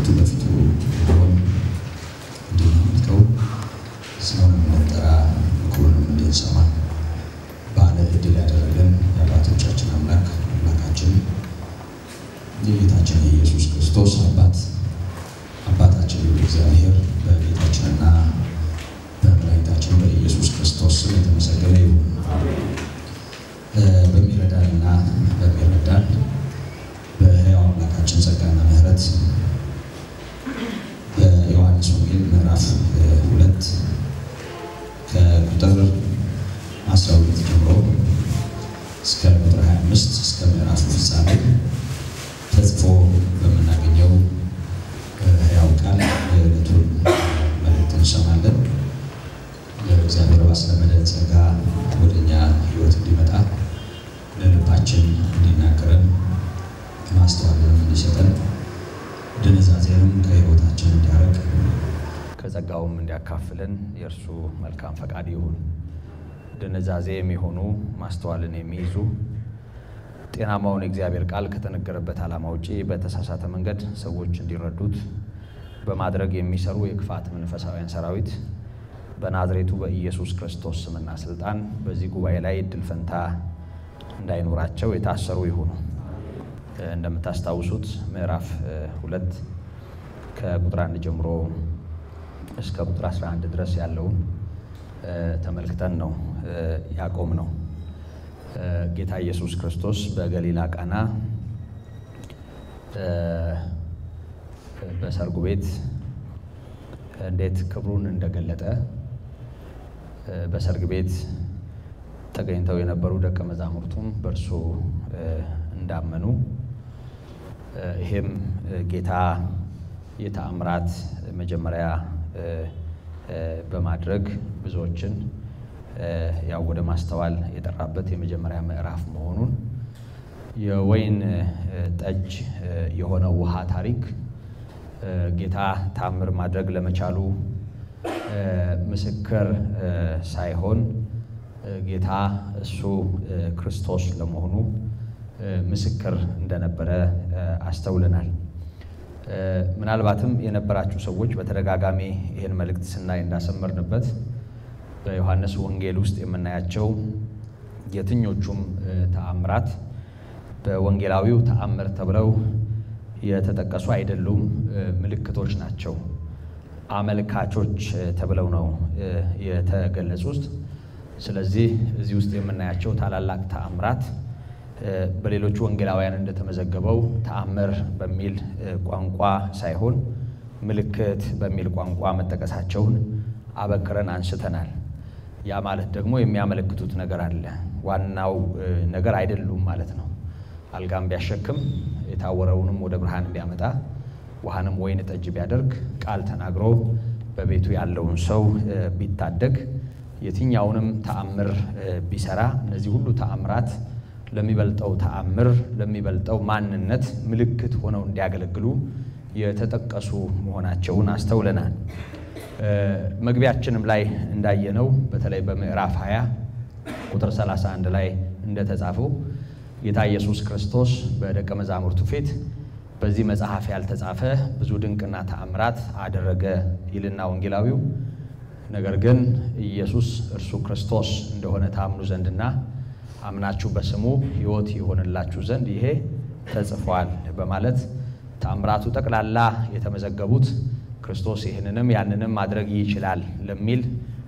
በፊቱ ሆን እንድንመልከው ስሙን እንድንጠራ ምክሩንም እንድንሰማ ባለ ዕድል ያደረገን የአባቶቻችን አምላክ አምላካችን የጌታችን የኢየሱስ ክርስቶስ አባት አባታችን እግዚአብሔር በጌታችንና በመድኃኒታችን በኢየሱስ ክርስቶስ ስም የተመሰገነ ይሁን። በሚረዳንና በሚረዳን በሕያው አምላካችን ጸጋና ምሕረት በዮሐንስ ወንጌል ምዕራፍ ሁለት ከቁጥር 12 ጀምሮ እስከ ቁጥር 25 እስከ ምዕራፉ ፍጻሜ ተጽፎ በምናገኘው ሕያው ቃል የዕለቱን መልእክት እንሰማለን። እግዚአብሔር ባስለመደን ጸጋ ወደ እኛ ሕይወት እንዲመጣ ለልባችን እንዲናገረን ማስተዋልንም እንዲሰጠን ድንዛዜንም ከሕይወታችን እንዲያረቅ ከጸጋውም እንዲያካፍለን የእርሱ መልካም ፈቃድ ይሁን። ድንዛዜ የሚሆኑ ማስተዋልን የሚይዙ ጤናማውን የእግዚአብሔር ቃል ከተነገረበት ዓላማ ውጪ በተሳሳተ መንገድ ሰዎች እንዲረዱት በማድረግ የሚሰሩ የክፋት መንፈሳውያን ሰራዊት በናዝሬቱ በኢየሱስ ክርስቶስ ስምና ስልጣን በዚህ ጉባኤ ላይ እድል ፈንታ እንዳይኖራቸው የታሰሩ ይሁኑ። እንደምታስታውሱት ምዕራፍ ሁለት ከቁጥር አንድ ጀምሮ እስከ ቁጥር 11 ድረስ ያለውን ተመልክተን ነው ያቆም ነው። ጌታ ኢየሱስ ክርስቶስ በገሊላ ቃና በሰርጉ ቤት እንዴት ክብሩን እንደገለጠ በሰርግ ቤት ተገኝተው የነበሩ ደቀ መዛሙርቱም በእርሱ እንዳመኑ ይሄም ጌታ የተአምራት መጀመሪያ በማድረግ ብዙዎችን ያው ወደ ማስተዋል የጠራበት የመጀመሪያ ምዕራፍ መሆኑን የወይን ጠጅ የሆነው ውሃ ታሪክ ጌታ ታምር ማድረግ ለመቻሉ ምስክር ሳይሆን ጌታ እሱ ክርስቶስ ለመሆኑ ምስክር እንደነበረ አስተውለናል። ምናልባትም የነበራችሁ ሰዎች በተደጋጋሚ ይህን መልእክት ስናይ እንዳሰመርንበት በዮሐንስ ወንጌል ውስጥ የምናያቸው የትኞቹም ተአምራት በወንጌላዊው ተአምር ተብለው የተጠቀሱ አይደሉም፣ ምልክቶች ናቸው። አመልካቾች ተብለው ነው የተገለጹት። ስለዚህ እዚህ ውስጥ የምናያቸው ታላላቅ ተአምራት በሌሎቹ ወንጌላውያን እንደተመዘገበው ተአምር በሚል ቋንቋ ሳይሆን ምልክት በሚል ቋንቋ መጠቀሳቸውን አበክረን አንስተናል። ያ ማለት ደግሞ የሚያመለክቱት ነገር አለ፣ ዋናው ነገር አይደሉም ማለት ነው። አልጋም ቢያሸክም የታወረውንም ወደ ብርሃን ቢያመጣ ውሃንም ወይን ጠጅ ቢያደርግ ቃል ተናግሮ በቤቱ ያለውን ሰው ቢታደግ የትኛውንም ተአምር ቢሰራ እነዚህ ሁሉ ተአምራት ለሚበልጠው ተአምር ለሚበልጠው ማንነት ምልክት ሆነው እንዲያገለግሉ የተጠቀሱ መሆናቸውን አስተውለናል። መግቢያችንም ላይ እንዳየነው በተለይ በምዕራፍ 20 ቁጥር 31 ላይ እንደተጻፈው ጌታ ኢየሱስ ክርስቶስ በደቀ መዛሙርቱ ፊት በዚህ መጽሐፍ ያልተጻፈ ብዙ ድንቅና ተአምራት አደረገ ይልና ወንጌላዊው ነገር ግን ኢየሱስ እርሱ ክርስቶስ እንደሆነ ታምኑ ዘንድና አምናችሁ በስሙ ሕይወት የሆነላችሁ ዘንድ ይሄ ተጽፏል በማለት ተአምራቱ ጠቅላላ የተመዘገቡት ክርስቶስ ይህንንም ያንንም ማድረግ ይችላል ለሚል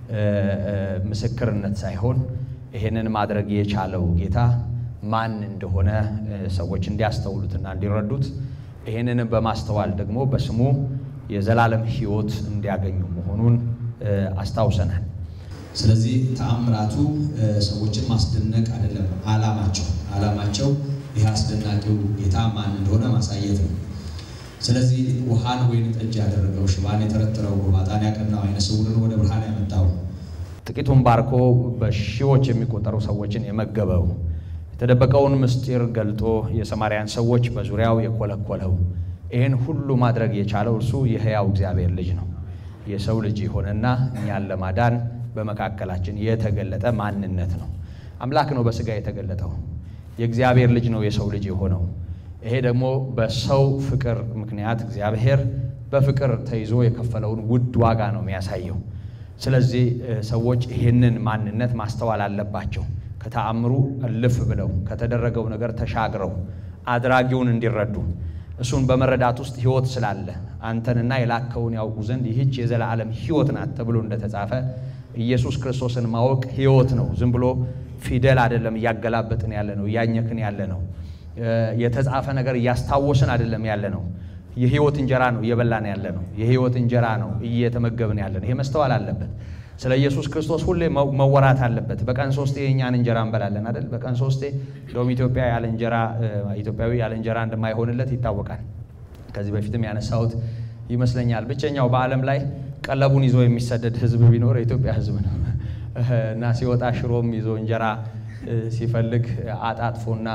ምስክርነት ሳይሆን ይህንን ማድረግ የቻለው ጌታ ማን እንደሆነ ሰዎች እንዲያስተውሉትና እንዲረዱት ይህንንም በማስተዋል ደግሞ በስሙ የዘላለም ሕይወት እንዲያገኙ መሆኑን አስታውሰናል። ስለዚህ ተአምራቱ ሰዎችን ማስደነቅ አይደለም ዓላማቸው። ዓላማቸው ይህ አስደናቂው ጌታ ማን እንደሆነ ማሳየት ነው። ስለዚህ ውሃን ወይን ጠጅ ያደረገው፣ ሽባን የተረተረው፣ ጎባጣን ያቀናው፣ ዓይነ ስውርን ወደ ብርሃን ያመጣው፣ ጥቂቱን ባርኮ በሺዎች የሚቆጠሩ ሰዎችን የመገበው፣ የተደበቀውን ምስጢር ገልጦ የሰማርያን ሰዎች በዙሪያው የኮለኮለው፣ ይህን ሁሉ ማድረግ የቻለው እርሱ የሕያው እግዚአብሔር ልጅ ነው። የሰው ልጅ የሆነና እኛን ለማዳን በመካከላችን የተገለጠ ማንነት ነው። አምላክ ነው በስጋ የተገለጠው። የእግዚአብሔር ልጅ ነው የሰው ልጅ የሆነው። ይሄ ደግሞ በሰው ፍቅር ምክንያት እግዚአብሔር በፍቅር ተይዞ የከፈለውን ውድ ዋጋ ነው የሚያሳየው። ስለዚህ ሰዎች ይህንን ማንነት ማስተዋል አለባቸው። ከተአምሩ እልፍ ብለው ከተደረገው ነገር ተሻግረው አድራጊውን እንዲረዱ እሱን በመረዳት ውስጥ ሕይወት ስላለ አንተንና የላከውን ያውቁ ዘንድ ይህች የዘላለም ሕይወት ናት ተብሎ እንደተጻፈ ኢየሱስ ክርስቶስን ማወቅ ሕይወት ነው። ዝም ብሎ ፊደል አይደለም እያገላበጥን ያለ ነው፣ እያኘክን ያለ ነው። የተጻፈ ነገር እያስታወስን አይደለም ያለ ነው። የሕይወት እንጀራ ነው እየበላን ያለ ነው። የሕይወት እንጀራ ነው እየተመገብን ያለ ነው። ይሄ መስተዋል አለበት። ስለ ኢየሱስ ክርስቶስ ሁሌ መወራት አለበት። በቀን ሶስቴ የእኛን እንጀራ እንበላለን አይደል? በቀን ሶስቴ እንደውም ኢትዮጵያ ያለ እንጀራ ኢትዮጵያዊ ያለ እንጀራ እንደማይሆንለት ይታወቃል። ከዚህ በፊትም ያነሳሁት ይመስለኛል። ብቸኛው በዓለም ላይ ቀለቡን ይዞ የሚሰደድ ሕዝብ ቢኖር የኢትዮጵያ ሕዝብ ነው እና ሲወጣ ሽሮም ይዞ እንጀራ ሲፈልግ አጣጥፎና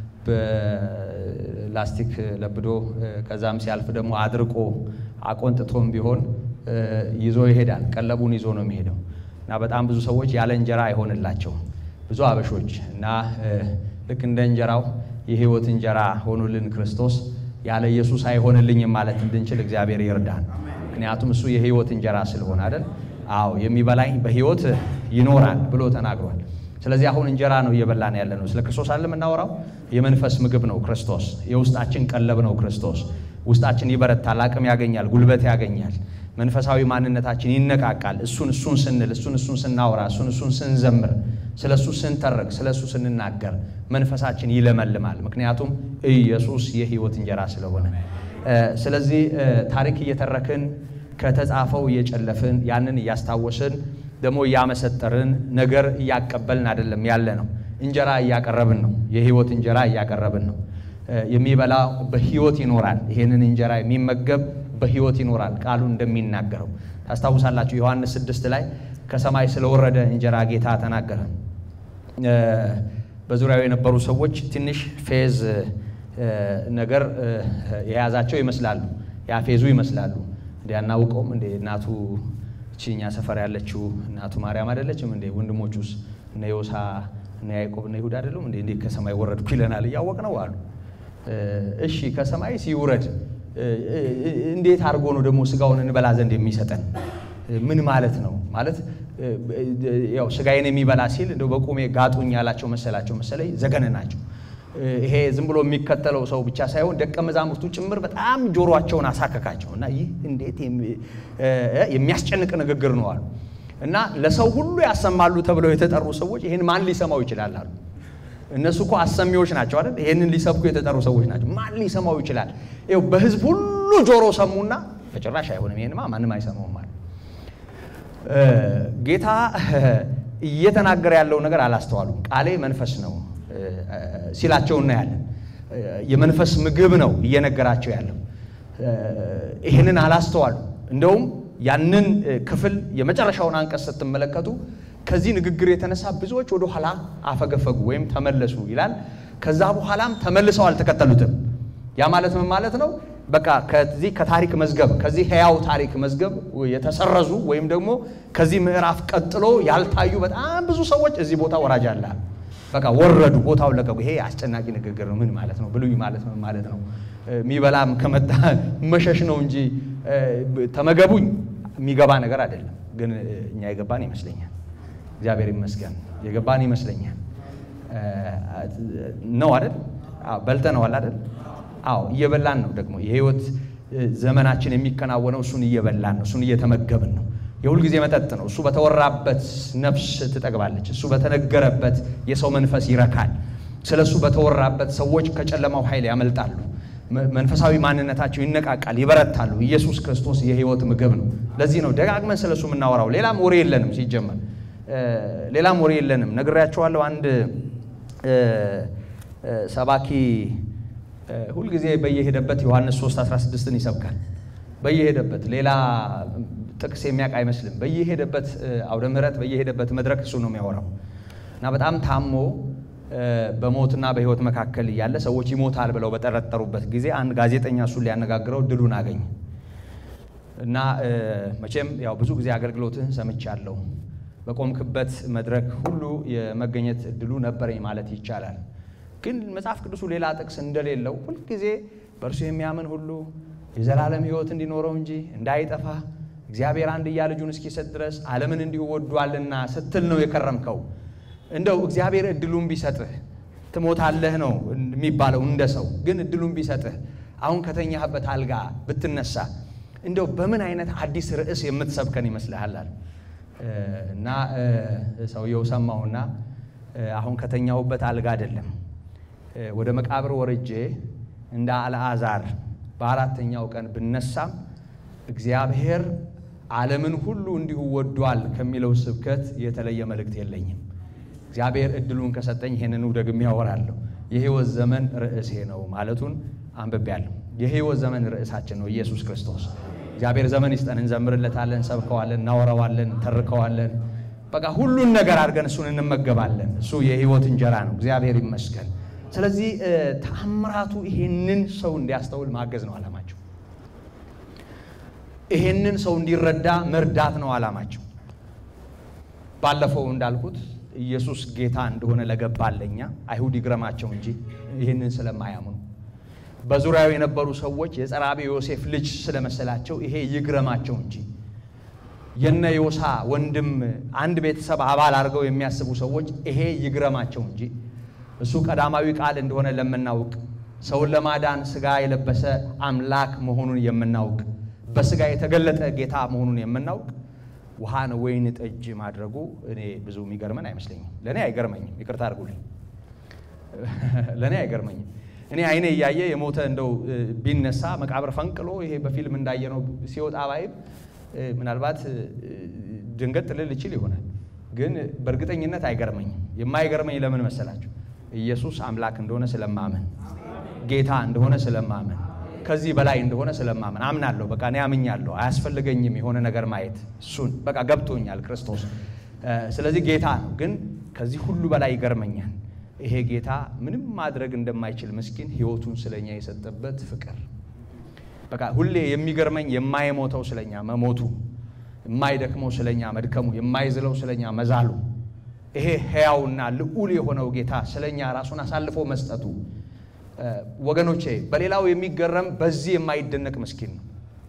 በላስቲክ ለብዶ ከዛም ሲያልፍ ደግሞ አድርቆ አቆንጥቶም ቢሆን ይዞ ይሄዳል። ቀለቡን ይዞ ነው የሚሄደው እና በጣም ብዙ ሰዎች ያለ እንጀራ አይሆንላቸው ብዙ አበሾች እና ልክ እንደ እንጀራው የሕይወት እንጀራ ሆኑልን ክርስቶስ ያለ ኢየሱስ አይሆንልኝም ማለት እንድንችል እግዚአብሔር ይርዳን። ምክንያቱም እሱ የሕይወት እንጀራ ስለሆነ አይደል? አዎ የሚበላኝ በሕይወት ይኖራል ብሎ ተናግሯል። ስለዚህ አሁን እንጀራ ነው እየበላን ያለ ነው። ስለ ክርስቶስ አለ የምናወራው። የመንፈስ ምግብ ነው ክርስቶስ። የውስጣችን ቀለብ ነው ክርስቶስ። ውስጣችን ይበረታል፣ አቅም ያገኛል፣ ጉልበት ያገኛል። መንፈሳዊ ማንነታችን ይነቃቃል። እሱን እሱን ስንል እሱን እሱን ስናወራ እሱን እሱን ስንዘምር ስለ እሱ ስንተርክ ስለ እሱ ስንናገር መንፈሳችን ይለመልማል። ምክንያቱም ኢየሱስ የሕይወት እንጀራ ስለሆነ። ስለዚህ ታሪክ እየተረክን ከተጻፈው እየጨለፍን ያንን እያስታወስን ደግሞ እያመሰጠርን ነገር እያቀበልን አይደለም ያለ ነው። እንጀራ እያቀረብን ነው። የሕይወት እንጀራ እያቀረብን ነው። የሚበላ በሕይወት ይኖራል። ይሄንን እንጀራ የሚመገብ በሕይወት ይኖራል። ቃሉ እንደሚናገረው ታስታውሳላችሁ። ዮሐንስ ስድስት ላይ ከሰማይ ስለወረደ እንጀራ ጌታ ተናገረ። በዙሪያው የነበሩ ሰዎች ትንሽ ፌዝ ነገር የያዛቸው ይመስላሉ፣ ያፌዙ ይመስላሉ። እንዲ አናውቀውም እንዴ እናቱ እቺኛ ሰፈር ያለችው እናቱ ማርያም አይደለችም እንዴ? ወንድሞቹስ እነ ዮሳ እነ ያዕቆብ እነ ይሁዳ አይደሉም እንዴ? እንዴት ከሰማይ ወረድኩ ይለናል። እያወቅ ነው አሉ። እሺ ከሰማይ ሲውረድ እንዴት አድርጎ ነው ደግሞ ስጋውን እንበላ ዘንድ የሚሰጠን? ምን ማለት ነው? ማለት ያው ስጋዬን የሚበላ ሲል እንደው በቁሜ ጋጡኝ ያላቸው መሰላቸው መሰለኝ ዘገነ ናቸው። ይሄ ዝም ብሎ የሚከተለው ሰው ብቻ ሳይሆን ደቀ መዛሙርቱ ጭምር በጣም ጆሮአቸውን አሳከካቸው እና ይህ እንዴት የሚያስጨንቅ ንግግር ነው አሉ እና ለሰው ሁሉ ያሰማሉ ተብለው የተጠሩ ሰዎች ይህን ማን ሊሰማው ይችላል አሉ። እነሱ እኮ አሰሚዎች ናቸው አይደል? ይህንን ሊሰብኩ የተጠሩ ሰዎች ናቸው። ማን ሊሰማው ይችላል? ይኸው በህዝብ ሁሉ ጆሮ ሰሙና በጭራሽ አይሆንም፣ ይሄንማ ማንም አይሰማውም አሉ። ጌታ እየተናገረ ያለው ነገር አላስተዋሉም። ቃሌ መንፈስ ነው ሲላቸው እናያለን። የመንፈስ ምግብ ነው እየነገራቸው ያለው። ይህንን አላስተዋሉ። እንደውም ያንን ክፍል የመጨረሻውን አንቀጽ ስትመለከቱ ከዚህ ንግግር የተነሳ ብዙዎች ወደ ኋላ አፈገፈጉ ወይም ተመለሱ ይላል። ከዛ በኋላም ተመልሰው አልተከተሉትም። ያ ማለት ምን ማለት ነው? በቃ ከዚህ ከታሪክ መዝገብ ከዚህ ሕያው ታሪክ መዝገብ የተሰረዙ ወይም ደግሞ ከዚህ ምዕራፍ ቀጥሎ ያልታዩ በጣም ብዙ ሰዎች እዚህ ቦታ ወራጅ አለ። በቃ ወረዱ፣ ቦታውን ለቀቁ። ይሄ አስጨናቂ ንግግር ነው። ምን ማለት ነው? ብሉይ ማለት ነው ማለት ነው። የሚበላም ከመጣ መሸሽ ነው እንጂ ተመገቡኝ የሚገባ ነገር አይደለም። ግን እኛ የገባን ይመስለኛል። እግዚአብሔር ይመስገን የገባን ይመስለኛል። ነው አይደል? በልተነዋል አይደል? አዎ እየበላን ነው። ደግሞ የህይወት ዘመናችን የሚከናወነው እሱን እየበላን ነው፣ እሱን እየተመገብን ነው። የሁልጊዜ መጠጥ ነው። እሱ በተወራበት ነፍስ ትጠግባለች። እሱ በተነገረበት የሰው መንፈስ ይረካል። ስለ እሱ በተወራበት ሰዎች ከጨለማው ኃይል ያመልጣሉ። መንፈሳዊ ማንነታቸው ይነቃቃል፣ ይበረታሉ። ኢየሱስ ክርስቶስ የህይወት ምግብ ነው። ለዚህ ነው ደጋግመን ስለ እሱ የምናወራው። ሌላም ወሬ የለንም። ሲጀመር ሌላም ወሬ የለንም። ነግሬያቸዋለሁ። አንድ ሰባኪ ሁልጊዜ በየሄደበት ዮሐንስ 3 16ን ይሰብካል። በየሄደበት ሌላ ጥቅስ የሚያውቅ አይመስልም። በየሄደበት አውደ ምሕረት በየሄደበት መድረክ እሱ ነው የሚያወራው እና በጣም ታሞ በሞትና በህይወት መካከል እያለ ሰዎች ይሞታል ብለው በጠረጠሩበት ጊዜ አንድ ጋዜጠኛ እሱን ሊያነጋግረው እድሉን አገኘ እና መቼም ያው ብዙ ጊዜ አገልግሎትህን ሰምቻለሁ፣ በቆምክበት መድረክ ሁሉ የመገኘት እድሉ ነበረኝ ማለት ይቻላል። ግን መጽሐፍ ቅዱሱ ሌላ ጥቅስ እንደሌለው ሁልጊዜ በእርሱ የሚያምን ሁሉ የዘላለም ሕይወት እንዲኖረው እንጂ እንዳይጠፋ እግዚአብሔር አንድያ ልጁን እስኪሰጥ ድረስ ዓለምን እንዲሁ ወዷልና ስትል ነው የከረምከው። እንደው እግዚአብሔር እድሉን ቢሰጥህ ትሞታለህ ነው የሚባለው እንደ ሰው። ግን እድሉን ቢሰጥህ አሁን ከተኛህበት አልጋ ብትነሳ እንደው በምን አይነት አዲስ ርዕስ የምትሰብከን ይመስልሃል? አለ እና ሰውየው ሰማውና አሁን ከተኛሁበት አልጋ አይደለም ወደ መቃብር ወርጄ እንደ አልዓዛር በአራተኛው ቀን ብነሳም እግዚአብሔር ዓለምን ሁሉ እንዲሁ ወዷል ከሚለው ስብከት የተለየ መልእክት የለኝም። እግዚአብሔር እድሉን ከሰጠኝ ይሄንኑ ደግሜ ያወራለሁ። የሕይወት ዘመን ርዕሴ ነው ማለቱን አንብቤያለሁ። የሕይወት ዘመን ርዕሳችን ነው ኢየሱስ ክርስቶስ። እግዚአብሔር ዘመን ይስጠን። እንዘምርለታለን፣ እንሰብከዋለን፣ እናወራዋለን፣ እንተርከዋለን። በቃ ሁሉን ነገር አድርገን እሱን እንመገባለን። እሱ የሕይወት እንጀራ ነው። እግዚአብሔር ይመስገን። ስለዚህ ተአምራቱ ይሄንን ሰው እንዲያስተውል ማገዝ ነው ዓላማቸው። ይሄንን ሰው እንዲረዳ መርዳት ነው ዓላማቸው። ባለፈው እንዳልኩት ኢየሱስ ጌታ እንደሆነ ለገባለኛ አይሁድ ይግረማቸው እንጂ ይህንን ስለማያምኑ በዙሪያው የነበሩ ሰዎች የጸራቢ ዮሴፍ ልጅ ስለመሰላቸው ይሄ ይግረማቸው እንጂ የነ ዮሳ ወንድም አንድ ቤተሰብ አባል አድርገው የሚያስቡ ሰዎች ይሄ ይግረማቸው እንጂ እሱ ቀዳማዊ ቃል እንደሆነ ለምናውቅ ሰውን ለማዳን ሥጋ የለበሰ አምላክ መሆኑን የምናውቅ በሥጋ የተገለጠ ጌታ መሆኑን የምናውቅ ውሃን ወይን ጠጅ ማድረጉ እኔ ብዙ የሚገርመን አይመስለኝም። ለእኔ አይገርመኝም። ይቅርታ አድርጉልኝ፣ ለእኔ አይገርመኝም። እኔ አይኔ እያየ የሞተ እንደው ቢነሳ መቃብር ፈንቅሎ ይሄ በፊልም እንዳየነው ሲወጣ ባይም ምናልባት ድንገት ልል ይችል ይሆናል፣ ግን በእርግጠኝነት አይገርመኝም። የማይገርመኝ ለምን መሰላችሁ? ኢየሱስ አምላክ እንደሆነ ስለማመን፣ ጌታ እንደሆነ ስለማመን ከዚህ በላይ እንደሆነ ስለማመን አምናለሁ። በቃ እኔ አምኛለሁ። አያስፈልገኝም የሆነ ነገር ማየት እሱን በቃ ገብቶኛል ክርስቶስ። ስለዚህ ጌታ ነው። ግን ከዚህ ሁሉ በላይ ይገርመኛል ይሄ ጌታ ምንም ማድረግ እንደማይችል ምስኪን ሕይወቱን ስለኛ የሰጠበት ፍቅር። በቃ ሁሌ የሚገርመኝ የማይሞተው ስለኛ መሞቱ፣ የማይደክመው ስለኛ መድከሙ፣ የማይዝለው ስለኛ መዛሉ፣ ይሄ ሕያውና ልዑል የሆነው ጌታ ስለኛ ራሱን አሳልፎ መስጠቱ ወገኖቼ በሌላው የሚገረም በዚህ የማይደነቅ ምስኪን ነው።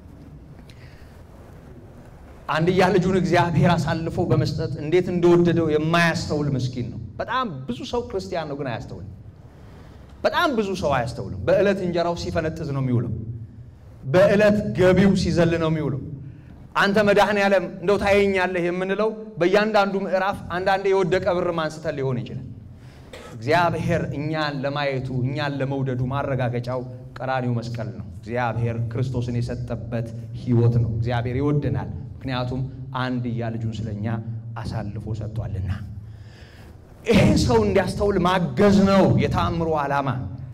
አንድያ ልጁን እግዚአብሔር አሳልፎ በመስጠት እንዴት እንደወደደው የማያስተውል ምስኪን ነው። በጣም ብዙ ሰው ክርስቲያን ነው፣ ግን አያስተውልም። በጣም ብዙ ሰው አያስተውልም። በዕለት እንጀራው ሲፈነጥዝ ነው የሚውለው። በዕለት ገቢው ሲዘል ነው የሚውለው። አንተ መድኃኔ ዓለም እንደው ታየኛለህ የምንለው በእያንዳንዱ ምዕራፍ አንዳንዴ የወደቀ ብርም አንስተን ሊሆን ይችላል። እግዚአብሔር እኛን ለማየቱ እኛን ለመውደዱ ማረጋገጫው ቀራኒው መስቀል ነው። እግዚአብሔር ክርስቶስን የሰጠበት ሕይወት ነው። እግዚአብሔር ይወደናል፣ ምክንያቱም አንድያ ልጁን ስለኛ አሳልፎ ሰጥቷልና። ይሄ ሰው እንዲያስተውል ማገዝ ነው የተአምሮ ዓላማ።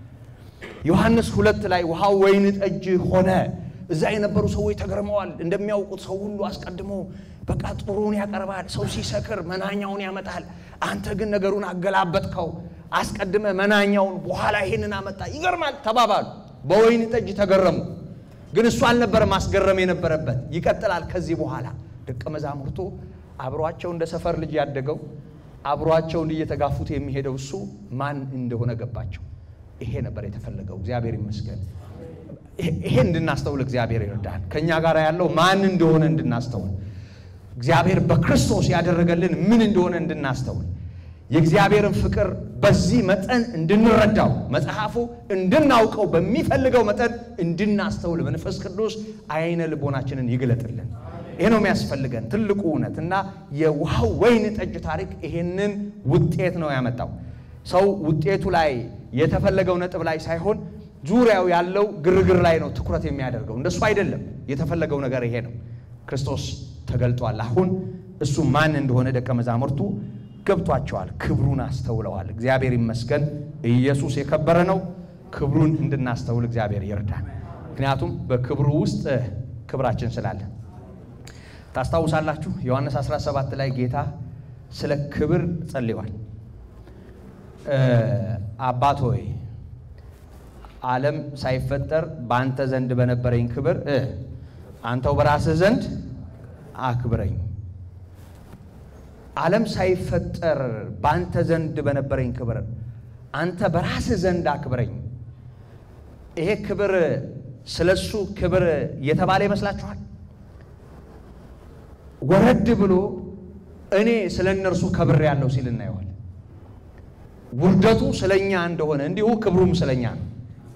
ዮሐንስ ሁለት ላይ ውሃው ወይን ጠጅ ሆነ። እዛ የነበሩ ሰዎች ተገርመዋል። እንደሚያውቁት ሰው ሁሉ አስቀድሞ በቃ ጥሩን ያቀርባል። ሰው ሲሰክር መናኛውን ያመጣል። አንተ ግን ነገሩን አገላበጥከው። አስቀድመ መናኛውን በኋላ ይሄንን አመጣ። ይገርማል ተባባሉ። በወይን ጠጅ ተገረሙ። ግን እሱ አልነበረ ማስገረም የነበረበት። ይቀጥላል። ከዚህ በኋላ ደቀ መዛሙርቱ አብሯቸው እንደ ሰፈር ልጅ ያደገው አብሯቸው እየተጋፉት የሚሄደው እሱ ማን እንደሆነ ገባቸው። ይሄ ነበር የተፈለገው። እግዚአብሔር ይመስገን። ይሄ እንድናስተውል እግዚአብሔር ይርዳል። ከእኛ ጋር ያለው ማን እንደሆነ እንድናስተውል እግዚአብሔር በክርስቶስ ያደረገልን ምን እንደሆነ እንድናስተውል የእግዚአብሔርን ፍቅር በዚህ መጠን እንድንረዳው መጽሐፉ እንድናውቀው በሚፈልገው መጠን እንድናስተውል መንፈስ ቅዱስ አይነ ልቦናችንን ይግለጥልን። ይሄ ነው የሚያስፈልገን ትልቁ እውነት እና የውሃው ወይን ጠጅ ታሪክ ይሄንን ውጤት ነው ያመጣው። ሰው ውጤቱ ላይ የተፈለገው ነጥብ ላይ ሳይሆን ዙሪያው ያለው ግርግር ላይ ነው ትኩረት የሚያደርገው። እንደሱ አይደለም። የተፈለገው ነገር ይሄ ነው። ክርስቶስ ተገልጧል። አሁን እሱ ማን እንደሆነ ደቀ መዛሙርቱ ገብቷቸዋል። ክብሩን አስተውለዋል። እግዚአብሔር ይመስገን። ኢየሱስ የከበረ ነው። ክብሩን እንድናስተውል እግዚአብሔር ይርዳል። ምክንያቱም በክብሩ ውስጥ ክብራችን ስላለ ታስታውሳላችሁ። ዮሐንስ 17 ላይ ጌታ ስለ ክብር ጸልዋል። አባት ሆይ ዓለም ሳይፈጠር በአንተ ዘንድ በነበረኝ ክብር አንተው በራስህ ዘንድ አክብረኝ። ዓለም ሳይፈጠር በአንተ ዘንድ በነበረኝ ክብር አንተ በራስህ ዘንድ አክብረኝ። ይሄ ክብር ስለ እሱ ክብር የተባለ ይመስላችኋል? ወረድ ብሎ እኔ ስለ እነርሱ ከብር ያለው ሲል እናየዋል። ውርደቱ ስለ እኛ እንደሆነ እንዲሁ ክብሩም ስለ እኛ ነው።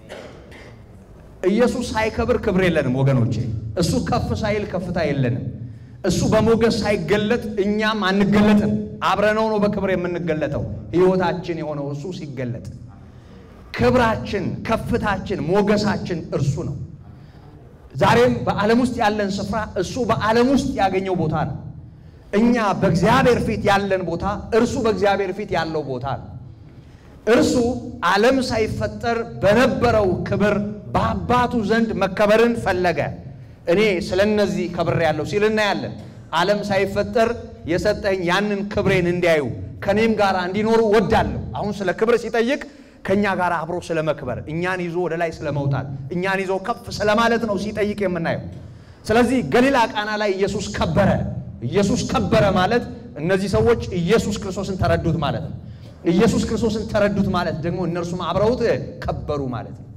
ኢየሱስ ሳይከብር ክብር የለንም ወገኖቼ። እሱ ከፍ ሳይል ከፍታ የለንም። እሱ በሞገስ ሳይገለጥ እኛም አንገለጥም። አብረነው ነው በክብር የምንገለጠው። ሕይወታችን የሆነው እሱ ሲገለጥ ክብራችን፣ ከፍታችን፣ ሞገሳችን እርሱ ነው። ዛሬም በዓለም ውስጥ ያለን ስፍራ እሱ በዓለም ውስጥ ያገኘው ቦታ ነው። እኛ በእግዚአብሔር ፊት ያለን ቦታ እርሱ በእግዚአብሔር ፊት ያለው ቦታ ነው። እርሱ ዓለም ሳይፈጠር በነበረው ክብር በአባቱ ዘንድ መከበርን ፈለገ። እኔ ስለ እነዚህ ከብር ያለው ሲል እናያለን። ዓለም ሳይፈጠር የሰጠኝ ያንን ክብሬን እንዲያዩ ከእኔም ጋር እንዲኖሩ ወዳለሁ። አሁን ስለ ክብር ሲጠይቅ ከእኛ ጋር አብሮ ስለ መክበር፣ እኛን ይዞ ወደ ላይ ስለ መውጣት፣ እኛን ይዞ ከፍ ስለማለት ነው ሲጠይቅ የምናየው። ስለዚህ ገሊላ ቃና ላይ ኢየሱስ ከበረ። ኢየሱስ ከበረ ማለት እነዚህ ሰዎች ኢየሱስ ክርስቶስን ተረዱት ማለት ነው። ኢየሱስ ክርስቶስን ተረዱት ማለት ደግሞ እነርሱም አብረውት ከበሩ ማለት ነው።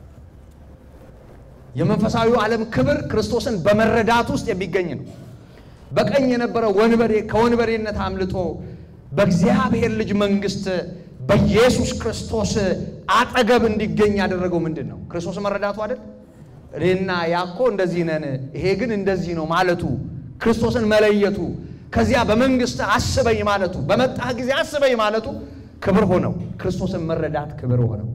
የመንፈሳዊው ዓለም ክብር ክርስቶስን በመረዳት ውስጥ የሚገኝ ነው። በቀኝ የነበረ ወንበዴ ከወንበዴነት አምልጦ በእግዚአብሔር ልጅ መንግሥት በኢየሱስ ክርስቶስ አጠገብ እንዲገኝ ያደረገው ምንድን ነው? ክርስቶስ መረዳቱ አይደል? እኔና ያኮ እንደዚህ ነን፣ ይሄ ግን እንደዚህ ነው ማለቱ፣ ክርስቶስን መለየቱ፣ ከዚያ በመንግሥት አስበኝ ማለቱ፣ በመጣህ ጊዜ አስበኝ ማለቱ ክብር ሆነው፣ ክርስቶስን መረዳት ክብር ሆነው።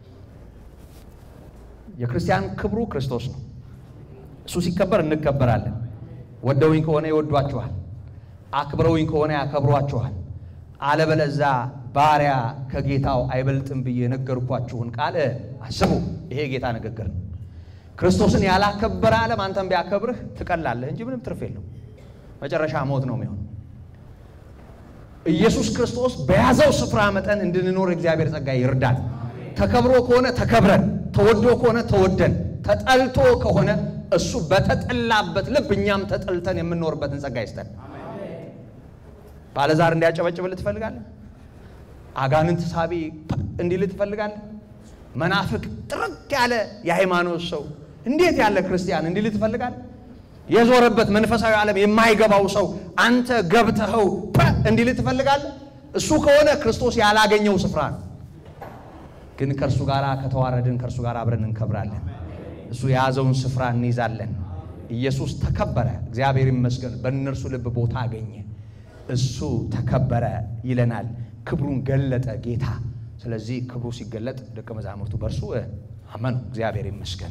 የክርስቲያን ክብሩ ክርስቶስ ነው። እሱ ሲከበር እንከበራለን። ወደውኝ ከሆነ ይወዷችኋል፣ አክብረውኝ ከሆነ ያከብሯችኋል። አለበለዛ ባሪያ ከጌታው አይበልጥም ብዬ የነገርኳችሁን ቃል አስቡ። ይሄ የጌታ ንግግር ነው። ክርስቶስን ያላከበረ ዓለም አንተን ቢያከብርህ ትቀላለህ እንጂ ምንም ትርፍ የለው። መጨረሻ ሞት ነው የሚሆን። ኢየሱስ ክርስቶስ በያዘው ስፍራ መጠን እንድንኖር እግዚአብሔር ጸጋ ይርዳል። ተከብሮ ከሆነ ተከብረን፣ ተወዶ ከሆነ ተወደን፣ ተጠልቶ ከሆነ እሱ በተጠላበት ልብ እኛም ተጠልተን የምንኖርበትን ጸጋ ይስጠን። ባለዛር እንዲያጨበጭብልህ ትፈልጋለህ? አጋንንት ሳቢ እንዲልህ ትፈልጋለህ? መናፍቅ ጥርቅ ያለ የሃይማኖት ሰው እንዴት ያለ ክርስቲያን እንዲልህ ትፈልጋለህ? የዞረበት መንፈሳዊ ዓለም የማይገባው ሰው አንተ ገብተኸው እንዲልህ ትፈልጋለህ? እሱ ከሆነ ክርስቶስ ያላገኘው ስፍራ ነው። ግን ከእርሱ ጋር ከተዋረድን ከእርሱ ጋር አብረን እንከብራለን። እሱ የያዘውን ስፍራ እንይዛለን። ኢየሱስ ተከበረ፣ እግዚአብሔር ይመስገን፣ በእነርሱ ልብ ቦታ አገኘ። እሱ ተከበረ ይለናል። ክብሩን ገለጠ ጌታ። ስለዚህ ክብሩ ሲገለጥ ደቀ መዛሙርቱ በእርሱ አመኑ። እግዚአብሔር ይመስገን።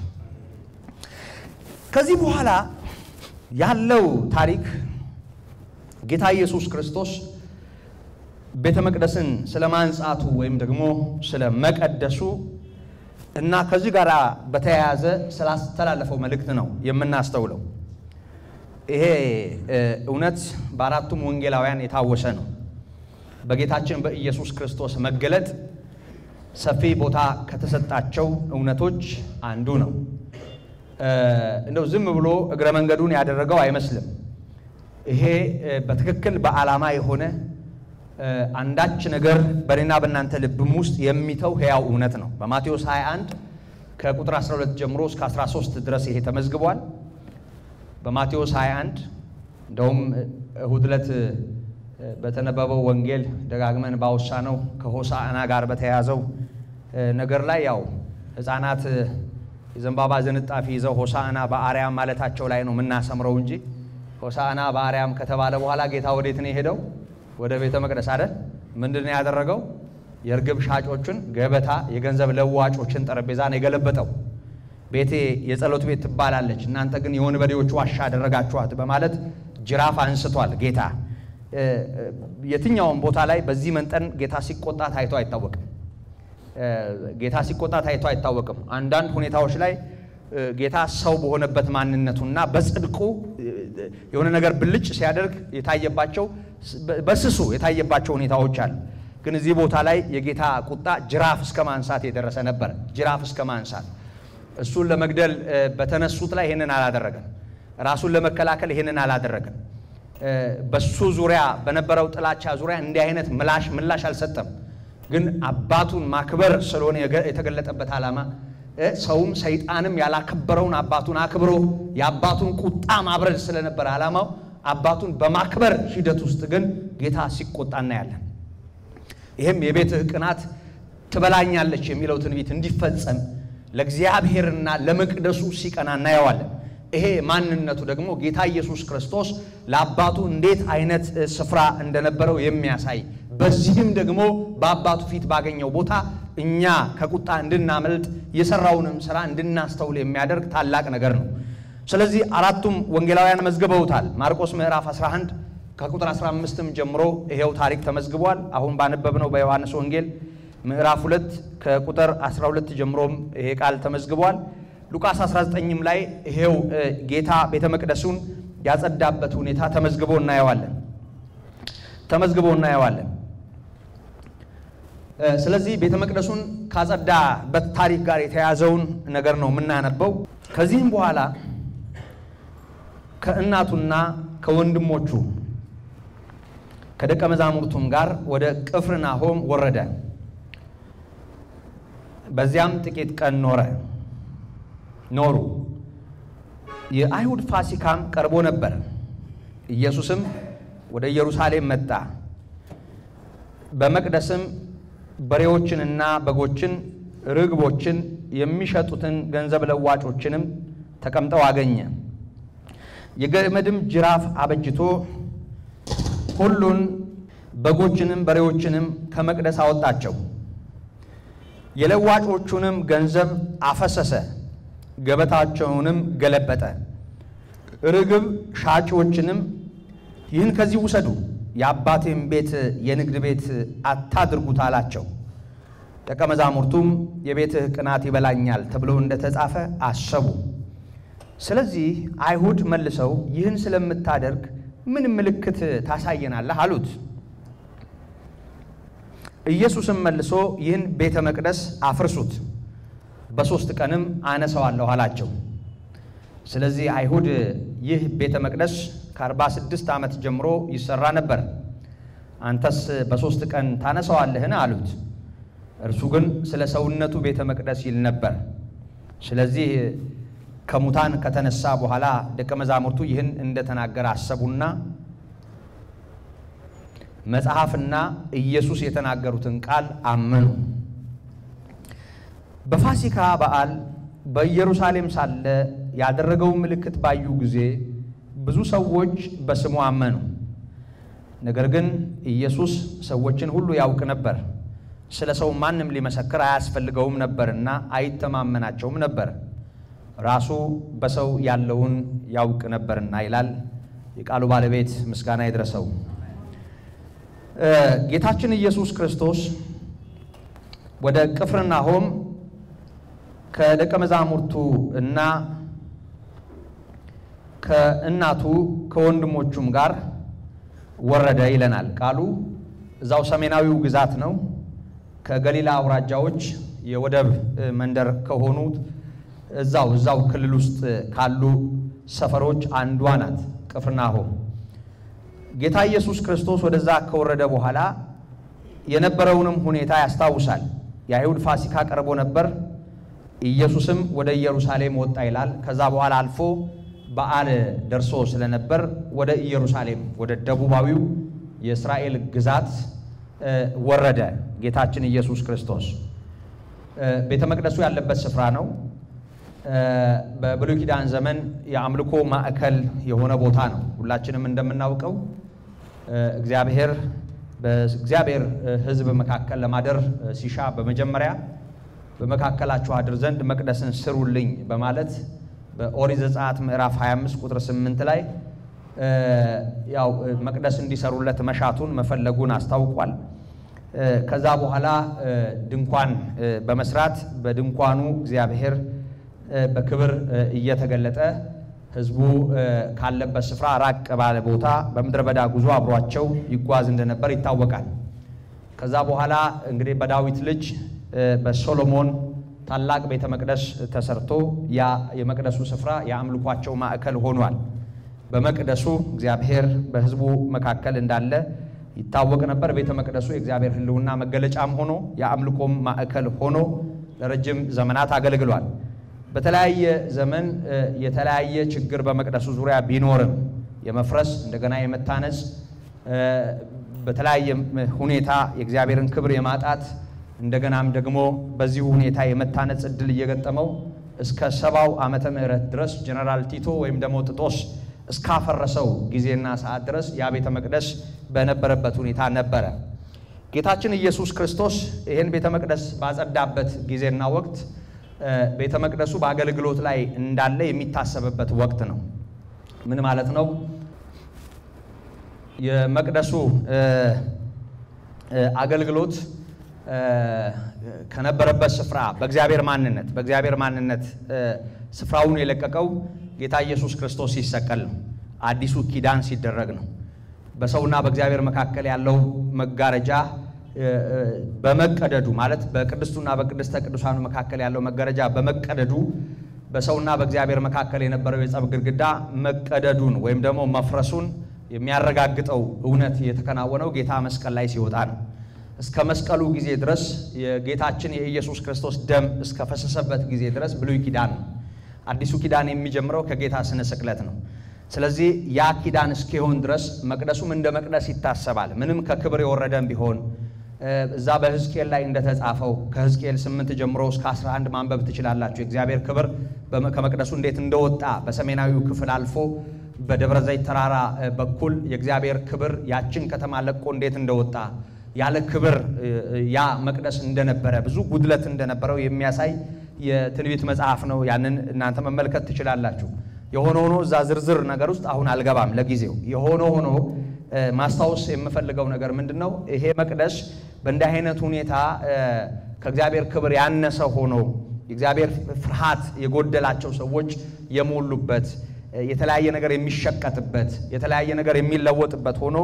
ከዚህ በኋላ ያለው ታሪክ ጌታ ኢየሱስ ክርስቶስ ቤተ መቅደስን ስለ ማንጻቱ ወይም ደግሞ ስለ መቀደሱ እና ከዚህ ጋር በተያያዘ ስላስተላለፈው መልእክት ነው የምናስተውለው። ይሄ እውነት በአራቱም ወንጌላውያን የታወሰ ነው። በጌታችን በኢየሱስ ክርስቶስ መገለጥ ሰፊ ቦታ ከተሰጣቸው እውነቶች አንዱ ነው። እንደው ዝም ብሎ እግረ መንገዱን ያደረገው አይመስልም። ይሄ በትክክል በዓላማ የሆነ አንዳች ነገር በእኔና በእናንተ ልብም ውስጥ የሚተው ሕያው እውነት ነው። በማቴዎስ 21 ከቁጥር 12 ጀምሮ እስከ 13 ድረስ ይሄ ተመዝግቧል። በማቴዎስ 21 እንደውም እሁድ ዕለት በተነበበው ወንጌል ደጋግመን ባወሳ ነው ከሆሳዕና ጋር በተያያዘው ነገር ላይ ያው ሕፃናት የዘንባባ ዝንጣፊ ይዘው ሆሳዕና በአርያም ማለታቸው ላይ ነው የምናሰምረው እንጂ ሆሳዕና በአርያም ከተባለ በኋላ ጌታ ወዴት ነው የሄደው? ወደ ቤተ መቅደስ አይደል? ምንድን ነው ያደረገው? የእርግብ ሻጮችን ገበታ፣ የገንዘብ ለዋጮችን ጠረጴዛ ነው የገለበጠው። ቤቴ የጸሎት ቤት ትባላለች፣ እናንተ ግን የወንበዴዎች ዋሻ አደረጋችኋት በማለት ጅራፍ አንስቷል ጌታ። የትኛውም ቦታ ላይ በዚህ መንጠን ጌታ ሲቆጣ ታይቶ አይታወቅም። ጌታ ሲቆጣ ታይቶ አይታወቅም። አንዳንድ ሁኔታዎች ላይ ጌታ ሰው በሆነበት ማንነቱና በጽድቁ የሆነ ነገር ብልጭ ሲያደርግ የታየባቸው በስሱ የታየባቸው ሁኔታዎች አሉ። ግን እዚህ ቦታ ላይ የጌታ ቁጣ ጅራፍ እስከ ማንሳት የደረሰ ነበር። ጅራፍ እስከ ማንሳት እሱን ለመግደል በተነሱት ላይ ይህንን አላደረገም። ራሱን ለመከላከል ይህንን አላደረገም። በሱ ዙሪያ በነበረው ጥላቻ ዙሪያ እንዲህ አይነት ምላሽ ምላሽ አልሰጠም። ግን አባቱን ማክበር ስለሆነ የተገለጠበት ዓላማ ሰውም ሰይጣንም ያላከበረውን አባቱን አክብሮ የአባቱን ቁጣ ማብረድ ስለነበረ ዓላማው አባቱን በማክበር ሂደት ውስጥ ግን ጌታ ሲቆጣ እናያለን። ይህም የቤትህ ቅናት ትበላኛለች የሚለው ትንቢት እንዲፈጸም ለእግዚአብሔርና ለመቅደሱ ሲቀና እናየዋለን። ይሄ ማንነቱ ደግሞ ጌታ ኢየሱስ ክርስቶስ ለአባቱ እንዴት አይነት ስፍራ እንደነበረው የሚያሳይ በዚህም ደግሞ በአባቱ ፊት ባገኘው ቦታ እኛ ከቁጣ እንድናመልጥ የሰራውንም ስራ እንድናስተውል የሚያደርግ ታላቅ ነገር ነው። ስለዚህ አራቱም ወንጌላውያን መዝግበውታል። ማርቆስ ምዕራፍ 11 ከቁጥር 15ም ጀምሮ ይሄው ታሪክ ተመዝግቧል። አሁን ባነበብነው በዮሐንስ ወንጌል ምዕራፍ 2 ከቁጥር 12 ጀምሮም ይሄ ቃል ተመዝግቧል። ሉቃስ 19ም ላይ ይሄው ጌታ ቤተ መቅደሱን ያጸዳበት ሁኔታ ተመዝግቦ እናየዋለን ተመዝግቦ እናየዋለን። ስለዚህ ቤተ መቅደሱን ካጸዳበት ታሪክ ጋር የተያዘውን ነገር ነው የምናነበው። ከዚህም በኋላ ከእናቱና ከወንድሞቹ ከደቀ መዛሙርቱም ጋር ወደ ቅፍርናሆም ወረደ። በዚያም ጥቂት ቀን ኖረ ኖሩ። የአይሁድ ፋሲካም ቀርቦ ነበር። ኢየሱስም ወደ ኢየሩሳሌም መጣ። በመቅደስም በሬዎችንና በጎችን፣ ርግቦችን የሚሸጡትን ገንዘብ ለዋጮችንም ተቀምጠው አገኘ። የገመድም ጅራፍ አበጅቶ ሁሉን በጎችንም በሬዎችንም ከመቅደስ አወጣቸው። የለዋጮቹንም ገንዘብ አፈሰሰ፣ ገበታቸውንም ገለበጠ። ርግብ ሻጮችንም ይህን ከዚህ ውሰዱ፣ የአባቴም ቤት የንግድ ቤት አታድርጉት አላቸው። ደቀ መዛሙርቱም የቤትህ ቅናት ይበላኛል ተብሎ እንደተጻፈ አሰቡ። ስለዚህ አይሁድ መልሰው ይህን ስለምታደርግ ምን ምልክት ታሳየናለህ? አሉት። ኢየሱስም መልሶ ይህን ቤተ መቅደስ አፍርሱት፣ በሦስት ቀንም አነሳዋለሁ አላቸው። ስለዚህ አይሁድ ይህ ቤተ መቅደስ ከ46 ዓመት ጀምሮ ይሰራ ነበር፣ አንተስ በሦስት ቀን ታነሳዋለህን? አሉት። እርሱ ግን ስለ ሰውነቱ ቤተ መቅደስ ይል ነበር። ስለዚህ ከሙታን ከተነሳ በኋላ ደቀ መዛሙርቱ ይህን እንደተናገረ አሰቡና መጽሐፍና ኢየሱስ የተናገሩትን ቃል አመኑ። በፋሲካ በዓል በኢየሩሳሌም ሳለ ያደረገውን ምልክት ባዩ ጊዜ ብዙ ሰዎች በስሙ አመኑ። ነገር ግን ኢየሱስ ሰዎችን ሁሉ ያውቅ ነበር፣ ስለ ሰው ማንም ሊመሰክር አያስፈልገውም ነበርና አይተማመናቸውም ነበር፣ ራሱ በሰው ያለውን ያውቅ ነበርና ይላል። የቃሉ ባለቤት ምስጋና ይድረሰው። ጌታችን ኢየሱስ ክርስቶስ ወደ ቅፍርናሆም ከደቀ መዛሙርቱ እና ከእናቱ ከወንድሞቹም ጋር ወረደ ይለናል ቃሉ። እዛው ሰሜናዊው ግዛት ነው። ከገሊላ አውራጃዎች የወደብ መንደር ከሆኑት እዛው እዛው ክልል ውስጥ ካሉ ሰፈሮች አንዷ ናት ቅፍርናሆም። ጌታ ኢየሱስ ክርስቶስ ወደዛ ከወረደ በኋላ የነበረውንም ሁኔታ ያስታውሳል። የአይሁድ ፋሲካ ቀርቦ ነበር። ኢየሱስም ወደ ኢየሩሳሌም ወጣ ይላል። ከዛ በኋላ አልፎ በዓል ደርሶ ስለነበር ወደ ኢየሩሳሌም ወደ ደቡባዊው የእስራኤል ግዛት ወረደ። ጌታችን ኢየሱስ ክርስቶስ ቤተ መቅደሱ ያለበት ስፍራ ነው። በብሉይ ኪዳን ዘመን የአምልኮ ማዕከል የሆነ ቦታ ነው። ሁላችንም እንደምናውቀው እግዚአብሔር በእግዚአብሔር ሕዝብ መካከል ለማደር ሲሻ በመጀመሪያ በመካከላችሁ አድር ዘንድ መቅደስን ስሩልኝ በማለት በኦሪት ዘጸአት ምዕራፍ 25 ቁጥር 8 ላይ ያው መቅደስ እንዲሰሩለት መሻቱን መፈለጉን አስታውቋል። ከዛ በኋላ ድንኳን በመስራት በድንኳኑ እግዚአብሔር በክብር እየተገለጠ ሕዝቡ ካለበት ስፍራ ራቅ ባለ ቦታ በምድረ በዳ ጉዞ አብሯቸው ይጓዝ እንደነበር ይታወቃል። ከዛ በኋላ እንግዲህ በዳዊት ልጅ በሶሎሞን ታላቅ ቤተ መቅደስ ተሰርቶ ያ የመቅደሱ ስፍራ የአምልኳቸው ማዕከል ሆኗል። በመቅደሱ እግዚአብሔር በሕዝቡ መካከል እንዳለ ይታወቅ ነበር። ቤተ መቅደሱ የእግዚአብሔር ሕልውና መገለጫም ሆኖ የአምልኮም ማዕከል ሆኖ ለረጅም ዘመናት አገልግሏል። በተለያየ ዘመን የተለያየ ችግር በመቅደሱ ዙሪያ ቢኖርም የመፍረስ እንደገና የመታነጽ በተለያየ ሁኔታ የእግዚአብሔርን ክብር የማጣት እንደገናም ደግሞ በዚሁ ሁኔታ የመታነጽ እድል እየገጠመው እስከ ሰባው ዓመተ ምህረት ድረስ ጀነራል ቲቶ ወይም ደግሞ ጥጦስ እስካፈረሰው ጊዜና ሰዓት ድረስ ያ ቤተ መቅደስ በነበረበት ሁኔታ ነበረ። ጌታችን ኢየሱስ ክርስቶስ ይህን ቤተ መቅደስ ባጸዳበት ጊዜና ወቅት ቤተ መቅደሱ በአገልግሎት ላይ እንዳለ የሚታሰብበት ወቅት ነው። ምን ማለት ነው? የመቅደሱ አገልግሎት ከነበረበት ስፍራ በእግዚአብሔር ማንነት በእግዚአብሔር ማንነት ስፍራውን የለቀቀው ጌታ ኢየሱስ ክርስቶስ ሲሰቀል ነው። አዲሱ ኪዳን ሲደረግ ነው። በሰውና በእግዚአብሔር መካከል ያለው መጋረጃ በመቀደዱ ማለት በቅድስቱና በቅድስተ ቅዱሳኑ መካከል ያለው መጋረጃ በመቀደዱ በሰውና በእግዚአብሔር መካከል የነበረው የጸብ ግድግዳ መቀደዱን ወይም ደግሞ መፍረሱን የሚያረጋግጠው እውነት የተከናወነው ጌታ መስቀል ላይ ሲወጣ ነው። እስከ መስቀሉ ጊዜ ድረስ የጌታችን የኢየሱስ ክርስቶስ ደም እስከ ፈሰሰበት ጊዜ ድረስ ብሉይ ኪዳን ነው። አዲሱ ኪዳን የሚጀምረው ከጌታ ስነ ስቅለት ነው። ስለዚህ ያ ኪዳን እስኪሆን ድረስ መቅደሱም እንደ መቅደስ ይታሰባል። ምንም ከክብር የወረደም ቢሆን እዛ በሕዝቅኤል ላይ እንደተጻፈው ከሕዝቅኤል ስምንት ጀምሮ እስከ 11 ማንበብ ትችላላችሁ። የእግዚአብሔር ክብር ከመቅደሱ እንዴት እንደወጣ በሰሜናዊው ክፍል አልፎ በደብረ ዘይት ተራራ በኩል የእግዚአብሔር ክብር ያችን ከተማ ለቆ እንዴት እንደወጣ ያለ ክብር ያ መቅደስ እንደነበረ ብዙ ጉድለት እንደነበረው የሚያሳይ የትንቢት መጽሐፍ ነው። ያንን እናንተ መመልከት ትችላላችሁ። የሆነ ሆኖ እዛ ዝርዝር ነገር ውስጥ አሁን አልገባም ለጊዜው። የሆነ ሆኖ ማስታወስ የምፈልገው ነገር ምንድን ነው? ይሄ መቅደስ በእንዲህ አይነት ሁኔታ ከእግዚአብሔር ክብር ያነሰ ሆኖ የእግዚአብሔር ፍርሃት የጎደላቸው ሰዎች የሞሉበት የተለያየ ነገር የሚሸቀጥበት የተለያየ ነገር የሚለወጥበት ሆኖ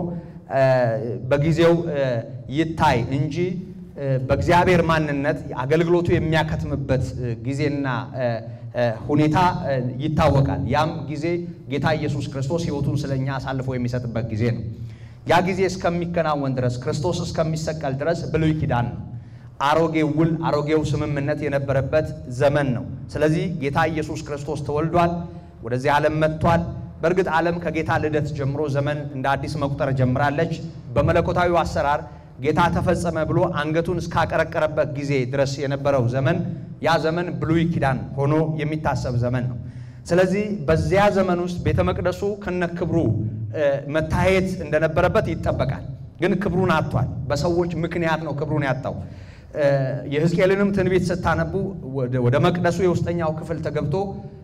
በጊዜው ይታይ እንጂ በእግዚአብሔር ማንነት አገልግሎቱ የሚያከትምበት ጊዜና ሁኔታ ይታወቃል። ያም ጊዜ ጌታ ኢየሱስ ክርስቶስ ሕይወቱን ስለኛ አሳልፎ የሚሰጥበት ጊዜ ነው። ያ ጊዜ እስከሚከናወን ድረስ ክርስቶስ እስከሚሰቀል ድረስ ብሉይ ኪዳን ነው። አሮጌው ውል፣ አሮጌው ስምምነት የነበረበት ዘመን ነው። ስለዚህ ጌታ ኢየሱስ ክርስቶስ ተወልዷል፣ ወደዚህ ዓለም መጥቷል። በእርግጥ ዓለም ከጌታ ልደት ጀምሮ ዘመን እንደ አዲስ መቁጠር ጀምራለች። በመለኮታዊው አሰራር ጌታ ተፈጸመ ብሎ አንገቱን እስካቀረቀረበት ጊዜ ድረስ የነበረው ዘመን ያ ዘመን ብሉይ ኪዳን ሆኖ የሚታሰብ ዘመን ነው። ስለዚህ በዚያ ዘመን ውስጥ ቤተ መቅደሱ ከነክብሩ መታየት እንደነበረበት ይጠበቃል። ግን ክብሩን አጥቷል። በሰዎች ምክንያት ነው ክብሩን ያጣው። የሕዝቅኤልንም ትንቢት ስታነቡ ወደ መቅደሱ የውስጠኛው ክፍል ተገብቶ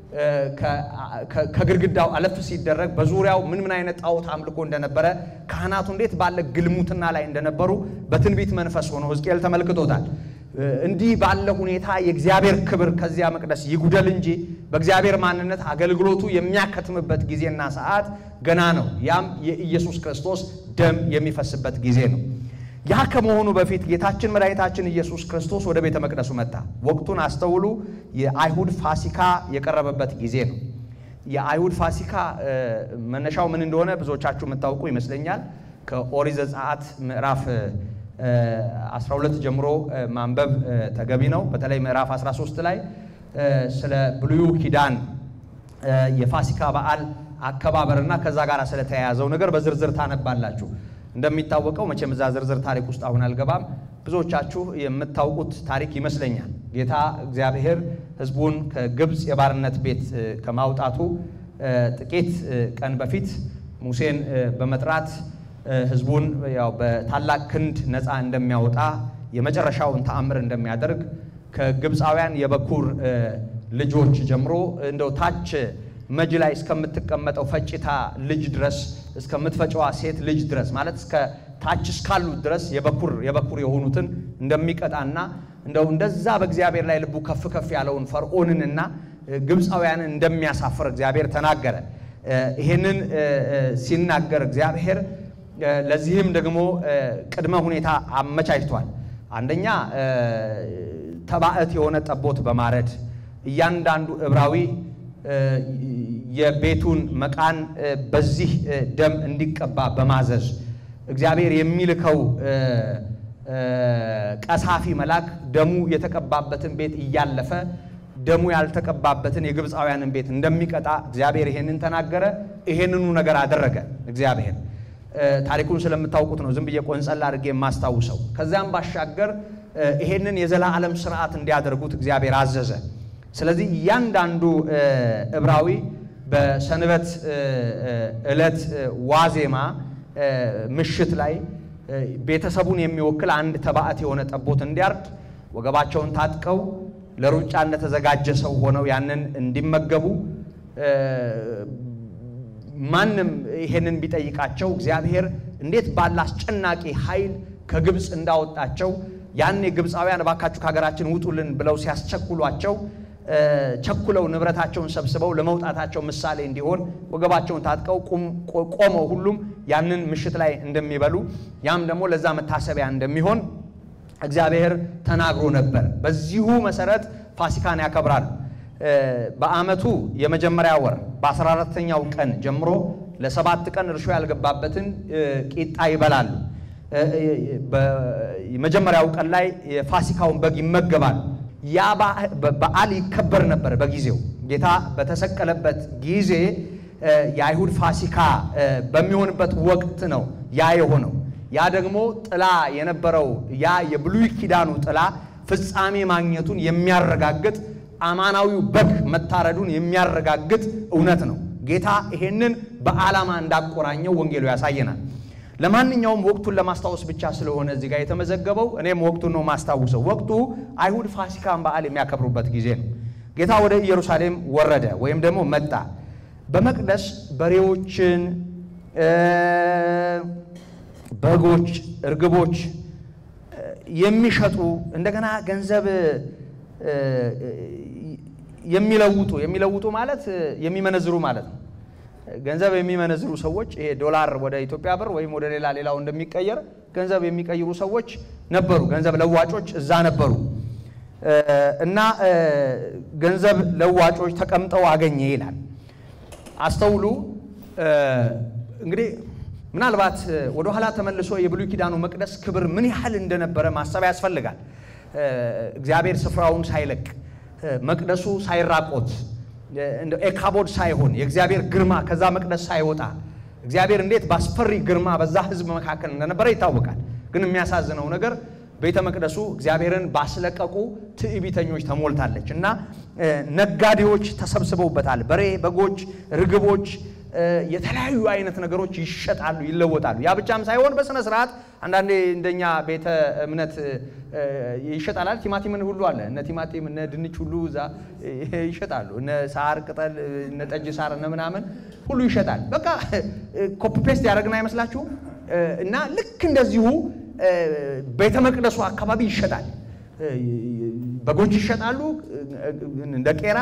ከግድግዳው አለፍ ሲደረግ በዙሪያው ምን ምን አይነት ጣዖት አምልኮ እንደነበረ ካህናቱ እንዴት ባለ ግልሙትና ላይ እንደነበሩ በትንቢት መንፈስ ሆኖ ሕዝቅኤል ተመልክቶታል። እንዲህ ባለ ሁኔታ የእግዚአብሔር ክብር ከዚያ መቅደስ ይጉደል እንጂ በእግዚአብሔር ማንነት አገልግሎቱ የሚያከትምበት ጊዜና ሰዓት ገና ነው። ያም የኢየሱስ ክርስቶስ ደም የሚፈስበት ጊዜ ነው። ያ ከመሆኑ በፊት ጌታችን መድኃኒታችን ኢየሱስ ክርስቶስ ወደ ቤተ መቅደሱ መጣ። ወቅቱን አስተውሉ። የአይሁድ ፋሲካ የቀረበበት ጊዜ ነው። የአይሁድ ፋሲካ መነሻው ምን እንደሆነ ብዙዎቻችሁ የምታውቁ ይመስለኛል። ከኦሪት ዘጸአት ምዕራፍ 12 ጀምሮ ማንበብ ተገቢ ነው። በተለይ ምዕራፍ 13 ላይ ስለ ብሉዩ ኪዳን የፋሲካ በዓል አከባበርና ከዛ ጋር ስለተያያዘው ነገር በዝርዝር ታነባላችሁ። እንደሚታወቀው መቼም እዛ ዝርዝር ታሪክ ውስጥ አሁን አልገባም። ብዙዎቻችሁ የምታውቁት ታሪክ ይመስለኛል። ጌታ እግዚአብሔር ሕዝቡን ከግብፅ የባርነት ቤት ከማውጣቱ ጥቂት ቀን በፊት ሙሴን በመጥራት ሕዝቡን ያው በታላቅ ክንድ ነፃ እንደሚያወጣ የመጨረሻውን ተአምር እንደሚያደርግ ከግብፃውያን የበኩር ልጆች ጀምሮ እንደው ታች መጅ ላይ እስከምትቀመጠው ፈጭታ ልጅ ድረስ እስከምትፈጨዋ ሴት ልጅ ድረስ ማለት እስከ ታች እስካሉት ድረስ የበኩር የበኩር የሆኑትን እንደሚቀጣና እንደው እንደዛ በእግዚአብሔር ላይ ልቡ ከፍ ከፍ ያለውን ፈርዖንንና ግብፃውያንን እንደሚያሳፍር እግዚአብሔር ተናገረ። ይሄንን ሲናገር እግዚአብሔር ለዚህም ደግሞ ቅድመ ሁኔታ አመቻችቷል። አንደኛ ተባዕት የሆነ ጠቦት በማረድ እያንዳንዱ ዕብራዊ የቤቱን መቃን በዚህ ደም እንዲቀባ በማዘዝ እግዚአብሔር የሚልከው ቀሳፊ መልአክ ደሙ የተቀባበትን ቤት እያለፈ ደሙ ያልተቀባበትን የግብፃውያንን ቤት እንደሚቀጣ እግዚአብሔር ይሄንን ተናገረ። ይሄንኑ ነገር አደረገ እግዚአብሔር። ታሪኩን ስለምታውቁት ነው ዝም ብዬ ቆንጸል አድርጌ የማስታውሰው። ከዚያም ባሻገር ይሄንን የዘላለም ስርዓት እንዲያደርጉት እግዚአብሔር አዘዘ። ስለዚህ እያንዳንዱ ዕብራዊ በሰንበት ዕለት ዋዜማ ምሽት ላይ ቤተሰቡን የሚወክል አንድ ተባዕት የሆነ ጠቦት እንዲያርድ ወገባቸውን ታጥቀው ለሩጫ እንደተዘጋጀ ሰው ሆነው ያንን እንዲመገቡ ማንም ይሄንን ቢጠይቃቸው እግዚአብሔር እንዴት ባለ አስጨናቂ ኃይል ከግብፅ እንዳወጣቸው ያኔ ግብፃውያን እባካችሁ ከሀገራችን ውጡልን ብለው ሲያስቸኩሏቸው ቸኩለው ንብረታቸውን ሰብስበው ለመውጣታቸው ምሳሌ እንዲሆን ወገባቸውን ታጥቀው ቆመው ሁሉም ያንን ምሽት ላይ እንደሚበሉ ያም ደግሞ ለዛ መታሰቢያ እንደሚሆን እግዚአብሔር ተናግሮ ነበር። በዚሁ መሰረት ፋሲካን ያከብራል። በዓመቱ የመጀመሪያ ወር በ14ተኛው ቀን ጀምሮ ለሰባት ቀን እርሾ ያልገባበትን ቂጣ ይበላሉ። የመጀመሪያው ቀን ላይ የፋሲካውን በግ ይመገባሉ። ያ በዓል ይከበር ነበር። በጊዜው ጌታ በተሰቀለበት ጊዜ የአይሁድ ፋሲካ በሚሆንበት ወቅት ነው ያ የሆነው። ያ ደግሞ ጥላ የነበረው ያ የብሉይ ኪዳኑ ጥላ ፍጻሜ ማግኘቱን የሚያረጋግጥ አማናዊው በግ መታረዱን የሚያረጋግጥ እውነት ነው። ጌታ ይሄንን በዓላማ እንዳቆራኘው ወንጌሉ ያሳየናል። ለማንኛውም ወቅቱን ለማስታወስ ብቻ ስለሆነ እዚህ ጋር የተመዘገበው እኔም ወቅቱን ነው ማስታውሰው። ወቅቱ አይሁድ ፋሲካን በዓል የሚያከብሩበት ጊዜ ነው። ጌታ ወደ ኢየሩሳሌም ወረደ ወይም ደግሞ መጣ። በመቅደስ በሬዎችን፣ በጎች፣ እርግቦች የሚሸጡ እንደገና ገንዘብ የሚለውጡ የሚለውጡ ማለት የሚመነዝሩ ማለት ነው። ገንዘብ የሚመነዝሩ ሰዎች ይሄ ዶላር ወደ ኢትዮጵያ ብር ወይም ወደ ሌላ ሌላው እንደሚቀየር ገንዘብ የሚቀይሩ ሰዎች ነበሩ። ገንዘብ ለዋጮች እዛ ነበሩ እና ገንዘብ ለዋጮች ተቀምጠው አገኘ ይላል። አስተውሉ እንግዲህ ምናልባት ወደኋላ ተመልሶ የብሉይ ኪዳኑ መቅደስ ክብር ምን ያህል እንደነበረ ማሰብ ያስፈልጋል። እግዚአብሔር ስፍራውን ሳይለቅ መቅደሱ ሳይራቆት ኤካቦድ ሳይሆን የእግዚአብሔር ግርማ ከዛ መቅደስ ሳይወጣ እግዚአብሔር እንዴት በአስፈሪ ግርማ በዛ ሕዝብ መካከል እንደነበረ ይታወቃል። ግን የሚያሳዝነው ነገር ቤተ መቅደሱ እግዚአብሔርን ባስለቀቁ ትዕቢተኞች ተሞልታለች እና ነጋዴዎች ተሰብስበውበታል። በሬ፣ በጎች፣ ርግቦች የተለያዩ አይነት ነገሮች ይሸጣሉ፣ ይለወጣሉ። ያ ብቻም ሳይሆን በስነ ስርዓት አንዳንዴ እንደኛ ቤተ እምነት ይሸጣላል። ቲማቲምን ሁሉ አለ። እነ ቲማቲም እነ ድንች ሁሉ እዛ ይሸጣሉ። እነ ሳር ቅጠል፣ እነ ጠጅ ሳር፣ እነ ምናምን ሁሉ ይሸጣል። በቃ ኮፒ ፔስት ያደረግን አይመስላችሁም? እና ልክ እንደዚሁ ቤተ መቅደሱ አካባቢ ይሸጣል። በጎች ይሸጣሉ እንደ ቄራ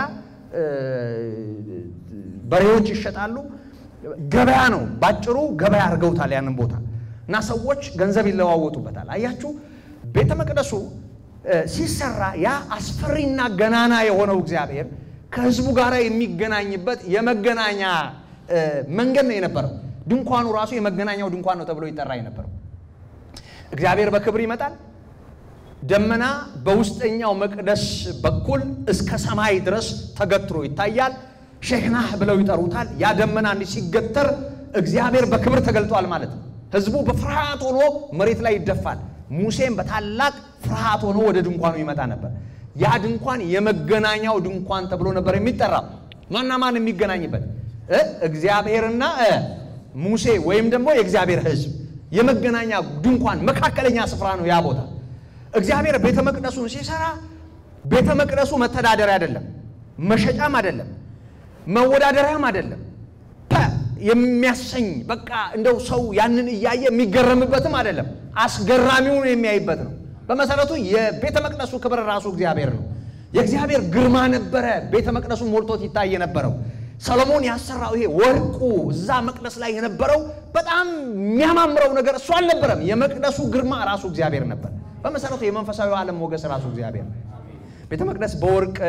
በሬዎች ይሸጣሉ። ገበያ ነው ባጭሩ፣ ገበያ አድርገውታል ያንን ቦታ እና ሰዎች ገንዘብ ይለዋወጡበታል። አያችሁ፣ ቤተ መቅደሱ ሲሰራ ያ አስፈሪና ገናና የሆነው እግዚአብሔር ከሕዝቡ ጋር የሚገናኝበት የመገናኛ መንገድ ነው የነበረው። ድንኳኑ ራሱ የመገናኛው ድንኳን ነው ተብሎ ይጠራ የነበረው። እግዚአብሔር በክብር ይመጣል። ደመና በውስጠኛው መቅደስ በኩል እስከ ሰማይ ድረስ ተገትሮ ይታያል። ሼክናህ ብለው ይጠሩታል። ያ ደመና እንዲህ ሲገተር እግዚአብሔር በክብር ተገልጧል ማለት ነው። ህዝቡ በፍርሃት ሆኖ መሬት ላይ ይደፋል። ሙሴም በታላቅ ፍርሃት ሆኖ ወደ ድንኳኑ ይመጣ ነበር። ያ ድንኳን የመገናኛው ድንኳን ተብሎ ነበር የሚጠራው። ማና ማን የሚገናኝበት? እግዚአብሔርና ሙሴ ወይም ደግሞ የእግዚአብሔር ህዝብ የመገናኛ ድንኳን መካከለኛ ስፍራ ነው ያ ቦታ። እግዚአብሔር ቤተ መቅደሱን ሲሰራ ቤተ መቅደሱ መተዳደሪያ አይደለም፣ መሸጫም አይደለም፣ መወዳደሪያም አይደለም። የሚያሰኝ በቃ እንደው ሰው ያንን እያየ የሚገረምበትም አይደለም፣ አስገራሚውን የሚያይበት ነው። በመሰረቱ የቤተ መቅደሱ ክብር ራሱ እግዚአብሔር ነው። የእግዚአብሔር ግርማ ነበረ ቤተ መቅደሱ ሞልቶት ይታይ የነበረው። ሰሎሞን ያሰራው ይሄ ወርቁ እዛ መቅደስ ላይ የነበረው በጣም የሚያማምረው ነገር እሱ አልነበረም። የመቅደሱ ግርማ ራሱ እግዚአብሔር ነበር። በመሰረቱ የመንፈሳዊ ዓለም ሞገስ ራሱ እግዚአብሔር ነው። ቤተ መቅደስ በወርቅ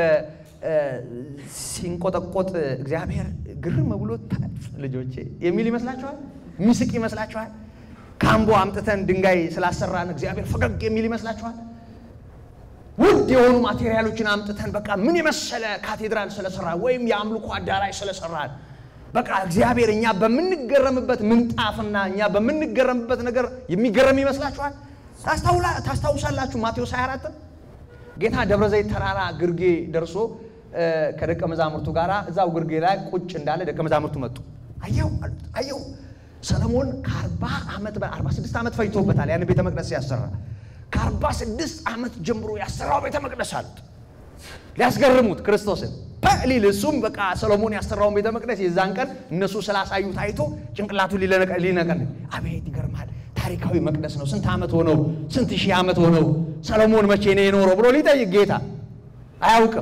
ሲንቆጠቆጥ እግዚአብሔር ግርም ብሎ ልጆቼ የሚል ይመስላችኋል? የሚስቅ ይመስላችኋል? ካምቦ አምጥተን ድንጋይ ስላሰራን እግዚአብሔር ፈገግ የሚል ይመስላችኋል? ውድ የሆኑ ማቴሪያሎችን አምጥተን በቃ ምን የመሰለ ካቴድራል ስለሰራን ወይም የአምልኮ አዳራሽ ስለሰራን በቃ እግዚአብሔር እኛ በምንገረምበት ምንጣፍና እኛ በምንገረምበት ነገር የሚገረም ይመስላችኋል? ታስታውሳላችሁ ማቴዎስ 24 ጌታ ደብረ ዘይት ተራራ ግርጌ ደርሶ ከደቀ መዛሙርቱ ጋር እዛው ግርጌ ላይ ቁጭ እንዳለ ደቀ መዛሙርቱ መጡ። አየው አሉት። አየው ሰለሞን ከአርባ ዓመት በአርባ ስድስት ዓመት ፈጅቶበታል ያን ቤተ መቅደስ ሲያሰራ ከአርባ ስድስት ዓመት ጀምሮ ያሰራው ቤተ መቅደስ አሉት። ሊያስገርሙት ክርስቶስን ሊል እሱም በቃ ሰሎሞን ያሰራውን ቤተ መቅደስ የዛን ቀን እነሱ ስላሳዩት አይቶ ጭንቅላቱ ሊነቀል አቤት ይገርማል፣ ታሪካዊ መቅደስ ነው። ስንት ዓመት ሆነው? ስንት ሺህ ዓመት ሆነው? ሰሎሞን መቼ ነው የኖረው ብሎ ሊጠይቅ ጌታ አያውቅም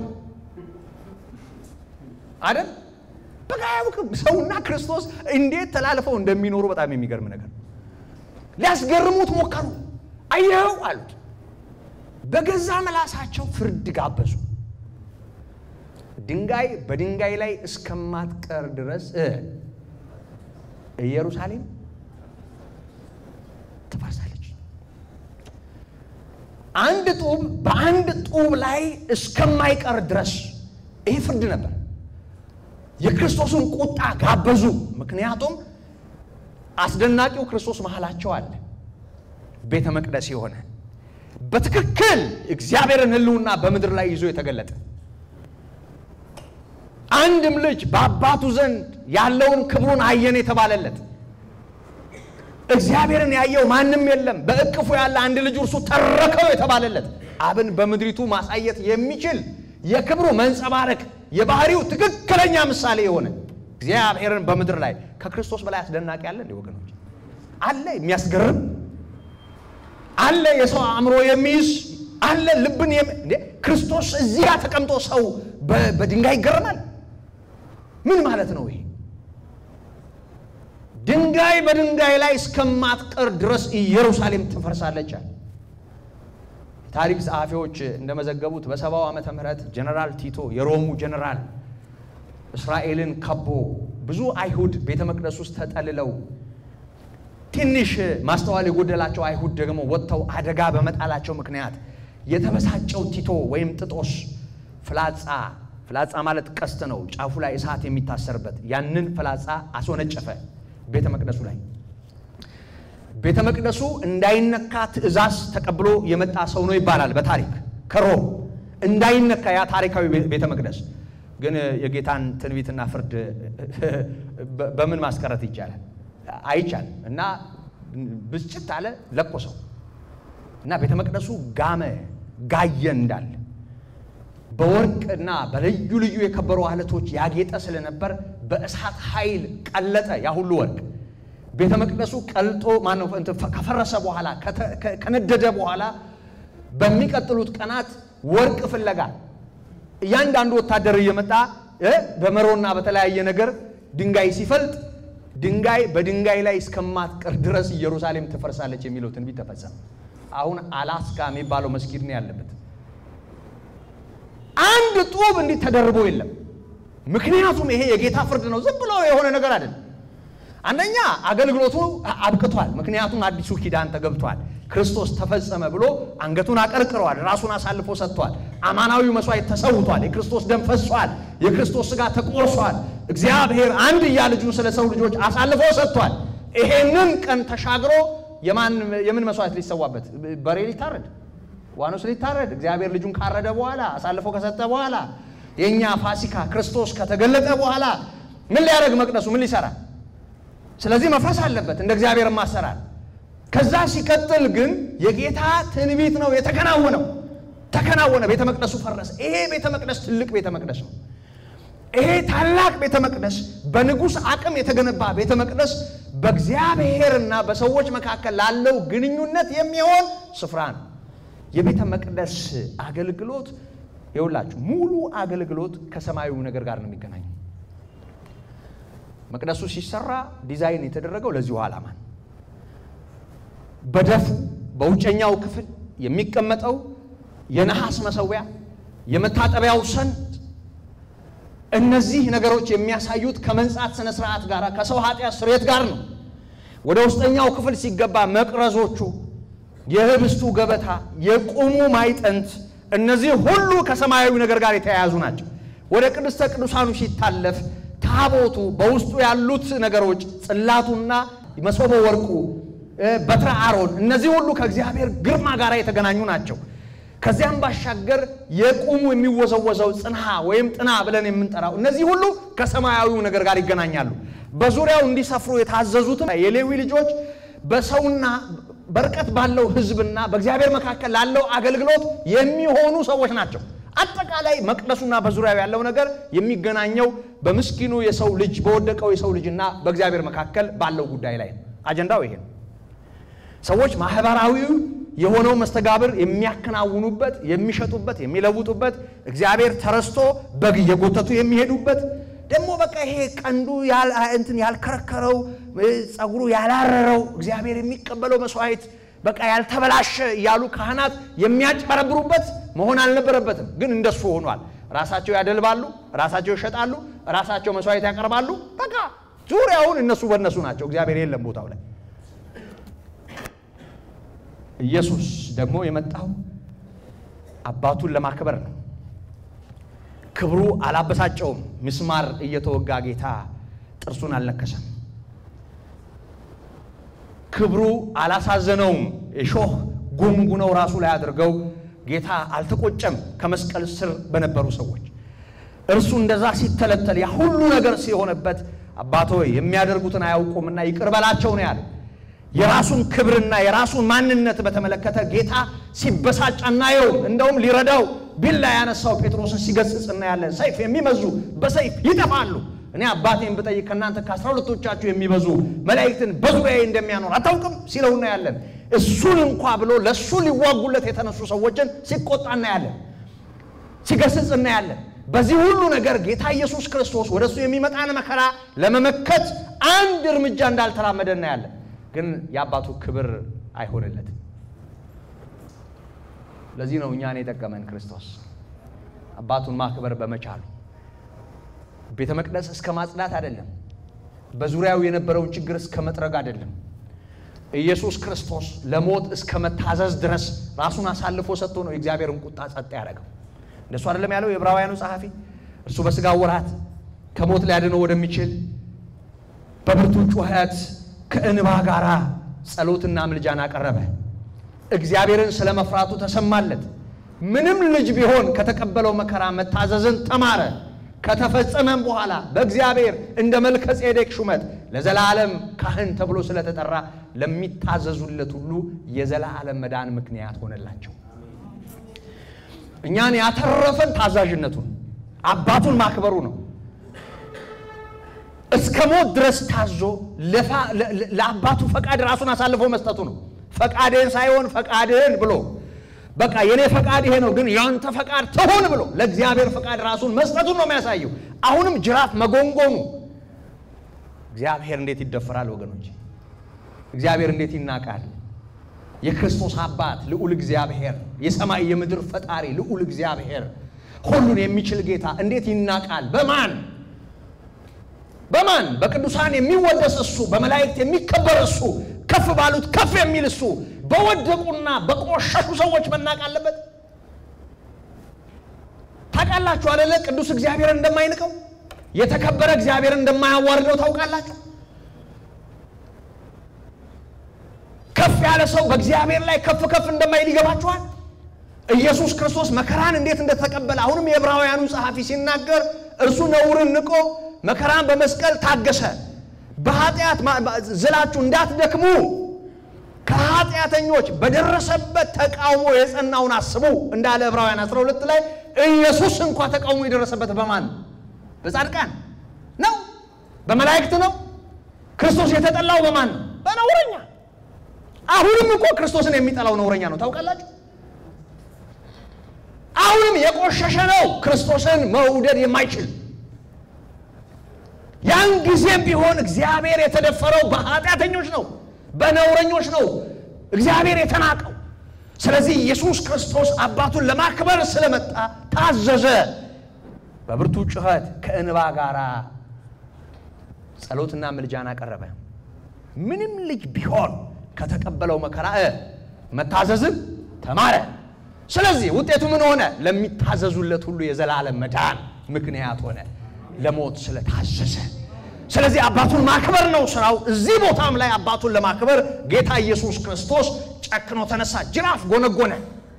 አይደል? በቃ አያውቅም። ሰውና ክርስቶስ እንዴት ተላልፈው እንደሚኖሩ በጣም የሚገርም ነገር። ሊያስገርሙት ሞከሩ። አየኸው አሉት። በገዛ ምላሳቸው ፍርድ ጋበዙ። ድንጋይ በድንጋይ ላይ እስከማትቀር ድረስ ኢየሩሳሌም ትፈርሳለች። አንድ ጡብ በአንድ ጡብ ላይ እስከማይቀር ድረስ ይህ ፍርድ ነበር። የክርስቶስን ቁጣ ጋበዙ። ምክንያቱም አስደናቂው ክርስቶስ መሃላቸው አለ። ቤተ መቅደስ የሆነ በትክክል እግዚአብሔርን ሕልውና በምድር ላይ ይዞ የተገለጠ አንድም ልጅ በአባቱ ዘንድ ያለውን ክብሩን አየን የተባለለት እግዚአብሔርን ያየው ማንም የለም፣ በእቅፉ ያለ አንድ ልጅ እርሱ ተረከው የተባለለት አብን በምድሪቱ ማሳየት የሚችል የክብሩ መንጸባረቅ የባህሪው ትክክለኛ ምሳሌ የሆነ እግዚአብሔርን በምድር ላይ ከክርስቶስ በላይ አስደናቂ አለ እንዴ ወገኖች? አለ የሚያስገርም አለ የሰው አእምሮ የሚይዝ አለ ልብን እንዴ ክርስቶስ እዚህ ጋር ተቀምጦ ሰው በድንጋይ ይገረማል። ምን ማለት ነው ይሄ? ድንጋይ በድንጋይ ላይ እስከማትቀር ድረስ ኢየሩሳሌም ትፈርሳለች አለ። ታሪክ ጸሐፊዎች እንደመዘገቡት በሰባው ዓመተ ምህረት ጀነራል ቲቶ የሮሙ ጀነራል እስራኤልን ከቦ ብዙ አይሁድ ቤተ መቅደስ ውስጥ ተጠልለው ትንሽ ማስተዋል የጎደላቸው አይሁድ ደግሞ ወጥተው አደጋ በመጣላቸው ምክንያት የተበሳጨው ቲቶ ወይም ጥጦስ ፍላጻ ፍላጻ ማለት ቀስት ነው፣ ጫፉ ላይ እሳት የሚታሰርበት ያንን ፍላጻ አስወነጨፈ ቤተ መቅደሱ ላይ። ቤተ መቅደሱ እንዳይነካ ትእዛዝ ተቀብሎ የመጣ ሰው ነው ይባላል በታሪክ ከሮም እንዳይነካ ያ ታሪካዊ ቤተ መቅደስ። ግን የጌታን ትንቢትና ፍርድ በምን ማስቀረት ይቻላል? አይቻልም። እና ብስጭት አለ ለኮሰው እና ቤተ መቅደሱ ጋመ ጋየ እንዳለ በወርቅና በልዩ ልዩ የከበሩ አለቶች ያጌጠ ስለነበር በእሳት ኃይል ቀለጠ ያ ሁሉ ወርቅ። ቤተ መቅደሱ ቀልጦ ማነው ከፈረሰ በኋላ ከነደደ በኋላ በሚቀጥሉት ቀናት ወርቅ ፍለጋ እያንዳንዱ ወታደር እየመጣ በመሮና በተለያየ ነገር ድንጋይ ሲፈልጥ ድንጋይ በድንጋይ ላይ እስከማትቀር ድረስ ኢየሩሳሌም ትፈርሳለች የሚለው ትንቢት ተፈጸመ። አሁን አላስካ የሚባለው መስጊድ ነው ያለበት። አንድ ጡብ እንዲህ ተደርቦ የለም። ምክንያቱም ይሄ የጌታ ፍርድ ነው፣ ዝም ብሎ የሆነ ነገር አይደለም። አንደኛ አገልግሎቱ አብቅቷል። ምክንያቱም አዲሱ ኪዳን ተገብቷል። ክርስቶስ ተፈጸመ ብሎ አንገቱን አቀርቅረዋል። ራሱን አሳልፎ ሰጥቷል። አማናዊው መስዋዕት ተሰውቷል። የክርስቶስ ደም ፈሷል። የክርስቶስ ሥጋ ተቆርሷል። እግዚአብሔር አንድያ ልጁን ስለ ሰው ልጆች አሳልፎ ሰጥቷል። ይሄንን ቀን ተሻግሮ የምን መስዋዕት ሊሰዋበት? በሬ ሊታረድ፣ ዋኖስ ሊታረድ፣ እግዚአብሔር ልጁን ካረደ በኋላ አሳልፎ ከሰጠ በኋላ የእኛ ፋሲካ ክርስቶስ ከተገለጠ በኋላ ምን ሊያደርግ መቅደሱ ምን ሊሰራ? ስለዚህ መፍረስ አለበት እንደ እግዚአብሔር ማሰራር። ከዛ ሲቀጥል ግን የጌታ ትንቢት ነው የተከናወነው። ተከናወነ፣ ቤተ መቅደሱ ፈረሰ። ይሄ ቤተ መቅደስ ትልቅ ቤተ መቅደስ ነው። ይሄ ታላቅ ቤተ መቅደስ በንጉሥ አቅም የተገነባ ቤተ መቅደስ በእግዚአብሔርና በሰዎች መካከል ላለው ግንኙነት የሚሆን ስፍራ ነው። የቤተ መቅደስ አገልግሎት ይውላችሁ፣ ሙሉ አገልግሎት ከሰማያዊው ነገር ጋር ነው የሚገናኘው። መቅደሱ ሲሰራ ዲዛይን የተደረገው ለዚሁ ዓላማ ነው። በደፉ በውጨኛው ክፍል የሚቀመጠው የነሐስ መሰዊያ፣ የመታጠቢያው ሰን እነዚህ ነገሮች የሚያሳዩት ከመንጻት ስነ ስርዓት ጋር ከሰው ኃጢአት ስርየት ጋር ነው። ወደ ውስጠኛው ክፍል ሲገባ መቅረዞቹ፣ የህብስቱ ገበታ፣ የቁሙ ማዕጠንት እነዚህ ሁሉ ከሰማያዊ ነገር ጋር የተያያዙ ናቸው። ወደ ቅድስተ ቅዱሳኑ ሲታለፍ ታቦቱ በውስጡ ያሉት ነገሮች ጽላቱና መሶበ ወርቁ፣ በትረ አሮን እነዚህ ሁሉ ከእግዚአብሔር ግርማ ጋር የተገናኙ ናቸው። ከዚያም ባሻገር የቁሙ የሚወዘወዘው ጽንሃ ወይም ጥና ብለን የምንጠራው እነዚህ ሁሉ ከሰማያዊው ነገር ጋር ይገናኛሉ። በዙሪያው እንዲሰፍሩ የታዘዙትም የሌዊ ልጆች በሰውና በርቀት ባለው ሕዝብና በእግዚአብሔር መካከል ላለው አገልግሎት የሚሆኑ ሰዎች ናቸው። አጠቃላይ መቅደሱና በዙሪያው ያለው ነገር የሚገናኘው በምስኪኑ የሰው ልጅ በወደቀው የሰው ልጅና በእግዚአብሔር መካከል ባለው ጉዳይ ላይ ነው። አጀንዳው ይሄ ነው። ሰዎች ማህበራዊ የሆነው መስተጋብር የሚያከናውኑበት፣ የሚሸጡበት፣ የሚለውጡበት እግዚአብሔር ተረስቶ በግ እየጎተቱ የሚሄዱበት ደግሞ በቃ ይሄ ቀንዱ እንትን ያልከረከረው ጸጉሩ ያላረረው እግዚአብሔር የሚቀበለው መስዋዕት በቃ ያልተበላሸ እያሉ ካህናት የሚያጭበረብሩበት መሆን አልነበረበትም። ግን እንደሱ ሆኗል። ራሳቸው ያደልባሉ፣ ራሳቸው ይሸጣሉ፣ ራሳቸው መስዋዕት ያቀርባሉ። በቃ ዙሪያውን እነሱ በእነሱ ናቸው። እግዚአብሔር የለም ቦታው ላይ። ኢየሱስ ደግሞ የመጣው አባቱን ለማክበር ነው። ክብሩ አላበሳጨውም። ምስማር እየተወጋ ጌታ ጥርሱን አልነከሰም። ክብሩ አላሳዘነውም። እሾህ ጉንጉነው ራሱ ላይ አድርገው ጌታ አልተቆጨም። ከመስቀል ስር በነበሩ ሰዎች እርሱ እንደዛ ሲተለተል ያ ሁሉ ነገር ሲሆንበት አባት ሆይ የሚያደርጉትን አያውቁምና ይቅር በላቸው ነው ያለ። የራሱን ክብርና የራሱን ማንነት በተመለከተ ጌታ ሲበሳጭ አናየውም። እንደውም ሊረዳው ቢላ ያነሳው ጴጥሮስን ሲገስጽ እናያለን። ሰይፍ የሚመዙ በሰይፍ ይጠፋሉ። እኔ አባቴን ብጠይቅ ከእናንተ ከአስራ ሁለቶቻችሁ የሚበዙ መላእክትን በዙሪያዬ እንደሚያኖር አታውቅም ሲለው እናያለን። እሱን እንኳ ብሎ ለእሱ ሊዋጉለት የተነሱ ሰዎችን ሲቆጣ እናያለን፣ ሲገስጽ እናያለን። በዚህ ሁሉ ነገር ጌታ ኢየሱስ ክርስቶስ ወደ እሱ የሚመጣን መከራ ለመመከት አንድ እርምጃ እንዳልተራመደ እናያለን። ግን የአባቱ ክብር አይሆንለትም። ለዚህ ነው እኛን የጠቀመን ክርስቶስ አባቱን ማክበር በመቻሉ ቤተ መቅደስ እስከ ማጽዳት አይደለም፣ በዙሪያው የነበረውን ችግር እስከ መጥረግ አይደለም። ኢየሱስ ክርስቶስ ለሞት እስከ መታዘዝ ድረስ ራሱን አሳልፎ ሰጥቶ ነው የእግዚአብሔርን ቁጣ ጸጥ ያደረገው። እንደሱ አይደለም ያለው የዕብራውያኑ ጸሐፊ። እርሱ በሥጋ ወራት ከሞት ሊያድነው ወደሚችል በብርቱ ጩኸት ከእንባ ጋር ጸሎትና ምልጃን አቀረበ። እግዚአብሔርን ስለ መፍራቱ ተሰማለት። ምንም ልጅ ቢሆን ከተቀበለው መከራ መታዘዝን ተማረ። ከተፈጸመም በኋላ በእግዚአብሔር እንደ መልከ ጼዴቅ ሹመት ለዘላለም ካህን ተብሎ ስለተጠራ ለሚታዘዙለት ሁሉ የዘላለም መዳን ምክንያት ሆነላቸው። እኛን ያተረፈን ታዛዥነቱን አባቱን ማክበሩ ነው። እስከ ሞት ድረስ ታዞ ለአባቱ ፈቃድ ራሱን አሳልፎ መስጠቱ ነው። ፈቃድህን ሳይሆን ፈቃድህን ብሎ በቃ የኔ ፈቃድ ይሄ ነው፣ ግን ያንተ ፈቃድ ትሁን ብሎ ለእግዚአብሔር ፈቃድ ራሱን መስጠቱን ነው የሚያሳየው። አሁንም ጅራፍ መጎንጎኑ እግዚአብሔር እንዴት ይደፈራል ወገኖች! እግዚአብሔር እንዴት ይናቃል! የክርስቶስ አባት ልዑል እግዚአብሔር የሰማይ የምድር ፈጣሪ ልዑል እግዚአብሔር ሁሉን የሚችል ጌታ እንዴት ይናቃል? በማን በማን በቅዱሳን የሚወደስ እሱ፣ በመላእክት የሚከበር እሱ፣ ከፍ ባሉት ከፍ የሚል እሱ በወደቁና በቆሸሹ ሰዎች መናቅ አለበት። ታውቃላችሁ አደለ? ቅዱስ እግዚአብሔርን እንደማይንቀው የተከበረ እግዚአብሔርን እንደማያዋርደው ታውቃላችሁ። ከፍ ያለ ሰው በእግዚአብሔር ላይ ከፍ ከፍ እንደማይል ይገባችኋል። ኢየሱስ ክርስቶስ መከራን እንዴት እንደተቀበለ አሁንም የዕብራውያኑ ጸሐፊ ሲናገር እርሱ ነውርን ንቆ መከራን በመስቀል ታገሰ። በኃጢአት ዝላችሁ እንዳትደክሙ ከኃጢአተኞች በደረሰበት ተቃውሞ የጸናውን አስቡ እንዳለ ዕብራውያን 12 ላይ ኢየሱስ እንኳ ተቃውሞ የደረሰበት በማን በጻድቃን ነው? በመላእክት ነው? ክርስቶስ የተጠላው በማን ነው? በነውረኛ። አሁንም እኮ ክርስቶስን የሚጠላው ነውረኛ ነው። ታውቃላችሁ? አሁንም የቆሸሸ ነው ክርስቶስን መውደድ የማይችል ያን ጊዜም ቢሆን እግዚአብሔር የተደፈረው በኃጢአተኞች ነው፣ በነውረኞች ነው እግዚአብሔር የተናቀው። ስለዚህ ኢየሱስ ክርስቶስ አባቱን ለማክበር ስለመጣ ታዘዘ። በብርቱ ጩኸት ከእንባ ጋር ጸሎትና ምልጃን አቀረበ። ምንም ልጅ ቢሆን ከተቀበለው መከራ እ መታዘዝን ተማረ። ስለዚህ ውጤቱ ምን ሆነ? ለሚታዘዙለት ሁሉ የዘላለም መዳን ምክንያት ሆነ፣ ለሞት ስለታዘዘ። ስለዚህ አባቱን ማክበር ነው ስራው። እዚህ ቦታም ላይ አባቱን ለማክበር ጌታ ኢየሱስ ክርስቶስ ጨክኖ ተነሳ። ጅራፍ ጎነጎነ።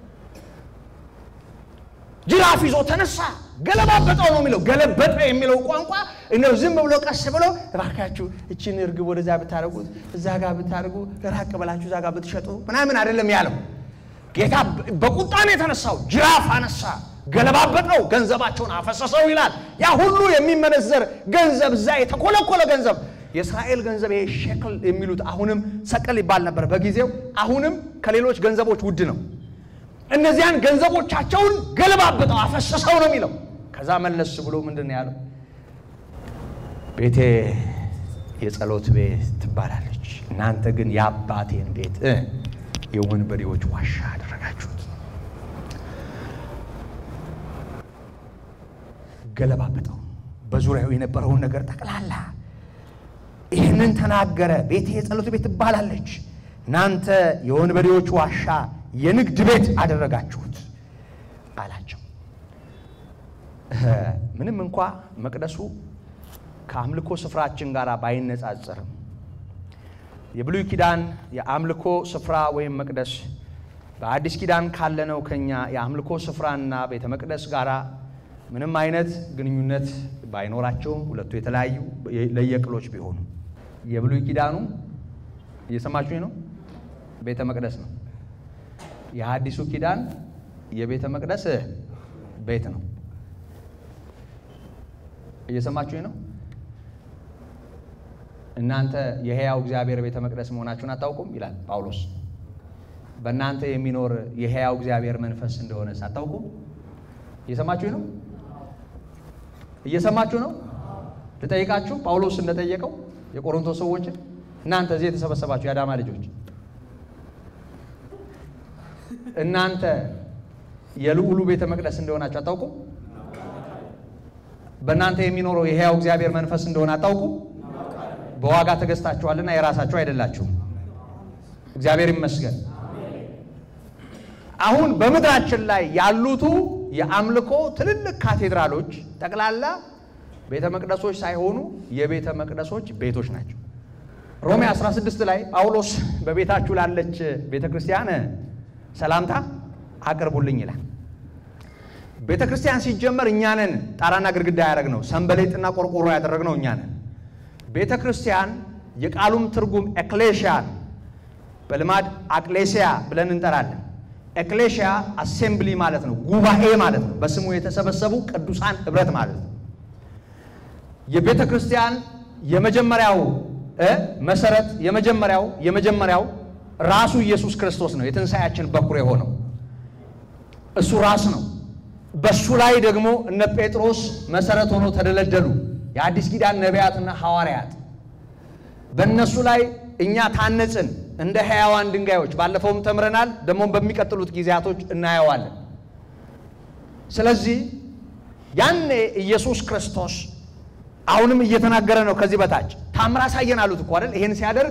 ጅራፍ ይዞ ተነሳ። ገለባበጠው ነው የሚለው። ገለበጠ የሚለው ቋንቋ እነው ዝም ብሎ ቀስ ብሎ እባካችሁ እችን እርግብ ወደዛ ብታደርጉት እዛ ጋር ብታደርጉ ራቅ ብላችሁ እዛ ጋር ብትሸጡ ምናምን አይደለም ያለው። ጌታ በቁጣ ነው የተነሳው። ጅራፍ አነሳ፣ ገለባበጠው፣ ገንዘባቸውን አፈሰሰው ይላል። ያ ሁሉ የሚመነዘር ገንዘብ እዛ የተኮለኮለ ገንዘብ የእስራኤል ገንዘብ ይሄ ሼክል የሚሉት አሁንም ሰቀል ይባል ነበር በጊዜው። አሁንም ከሌሎች ገንዘቦች ውድ ነው። እነዚያን ገንዘቦቻቸውን ገለባበጠው፣ አፈሰሰው ነው የሚለው። ከዛ መለስ ብሎ ምንድን ነው ያለው? ቤቴ የጸሎት ቤት ትባላለች፣ እናንተ ግን የአባቴን ቤት እ የወንበዴዎች ዋሻ አደረጋችሁት። ገለባበጠው፣ በዙሪያው የነበረውን ነገር ጠቅላላ ይህንን ተናገረ። ቤቴ የጸሎት ቤት ትባላለች፣ እናንተ የወንበዴዎች ዋሻ የንግድ ቤት አደረጋችሁት አላቸው። ምንም እንኳ መቅደሱ ከአምልኮ ስፍራችን ጋር ባይነጻጸርም የብሉይ ኪዳን የአምልኮ ስፍራ ወይም መቅደስ በአዲስ ኪዳን ካለነው ከኛ የአምልኮ ስፍራና ቤተ መቅደስ ጋር ምንም አይነት ግንኙነት ባይኖራቸውም ሁለቱ የተለያዩ ለየቅሎች ቢሆኑ የብሉይ ኪዳኑ እየሰማችሁኝ ነው፣ ቤተ መቅደስ ነው። የሐዲሱ ኪዳን የቤተ መቅደስ ቤት ነው። እየሰማችሁኝ ነው። እናንተ የሕያው እግዚአብሔር ቤተ መቅደስ መሆናችሁን አታውቁም ይላል ጳውሎስ። በእናንተ የሚኖር የሕያው እግዚአብሔር መንፈስ እንደሆነ አታውቁም። እየሰማችሁ ነው። እየሰማችሁ ነው። ልጠይቃችሁ ጳውሎስ እንደጠየቀው የቆሮንቶስ ሰዎችን እናንተ እዚህ የተሰበሰባችሁ የአዳማ ልጆች እናንተ የልዑሉ ቤተ መቅደስ እንደሆናችሁ አታውቁም። በእናንተ የሚኖረው የሕያው እግዚአብሔር መንፈስ እንደሆነ አታውቁም። በዋጋ ተገዝታችኋልና የራሳችሁ አይደላችሁም። እግዚአብሔር ይመስገን። አሁን በምድራችን ላይ ያሉቱ የአምልኮ ትልልቅ ካቴድራሎች ጠቅላላ ቤተ መቅደሶች ሳይሆኑ የቤተ መቅደሶች ቤቶች ናቸው። ሮሜ 16 ላይ ጳውሎስ በቤታችሁ ላለች ቤተ ክርስቲያን ሰላምታ አቅርቡልኝ ይላል። ቤተ ክርስቲያን ሲጀመር እኛ ነን ጣራና ግድግዳ ያደረግነው፣ ሰንበሌጥና ቆርቆሮ ያደረግነው እኛ ነን። ቤተ ክርስቲያን የቃሉም ትርጉም ኤክሌሽያ በልማድ አቅሌሲያ ብለን እንጠራለን። ኤክሌሽያ አሴምብሊ ማለት ነው፣ ጉባኤ ማለት ነው። በስሙ የተሰበሰቡ ቅዱሳን ህብረት ማለት ነው። የቤተ ክርስቲያን የመጀመሪያው መሰረት የመጀመሪያው የመጀመሪያው ራሱ ኢየሱስ ክርስቶስ ነው። የትንሣኤያችን በኩር የሆነው እሱ ራስ ነው። በሱ ላይ ደግሞ እነ ጴጥሮስ መሰረት ሆኖ ተደለደሉ። የአዲስ ኪዳን ነቢያትና ሐዋርያት በእነሱ ላይ እኛ ታነጽን እንደ ሕያዋን ድንጋዮች። ባለፈውም ተምረናል፣ ደግሞም በሚቀጥሉት ጊዜያቶች እናየዋለን። ስለዚህ ያኔ ኢየሱስ ክርስቶስ አሁንም እየተናገረ ነው። ከዚህ በታች ታምር አሳየን አሉት እኮ አይደል? ይሄን ሲያደርግ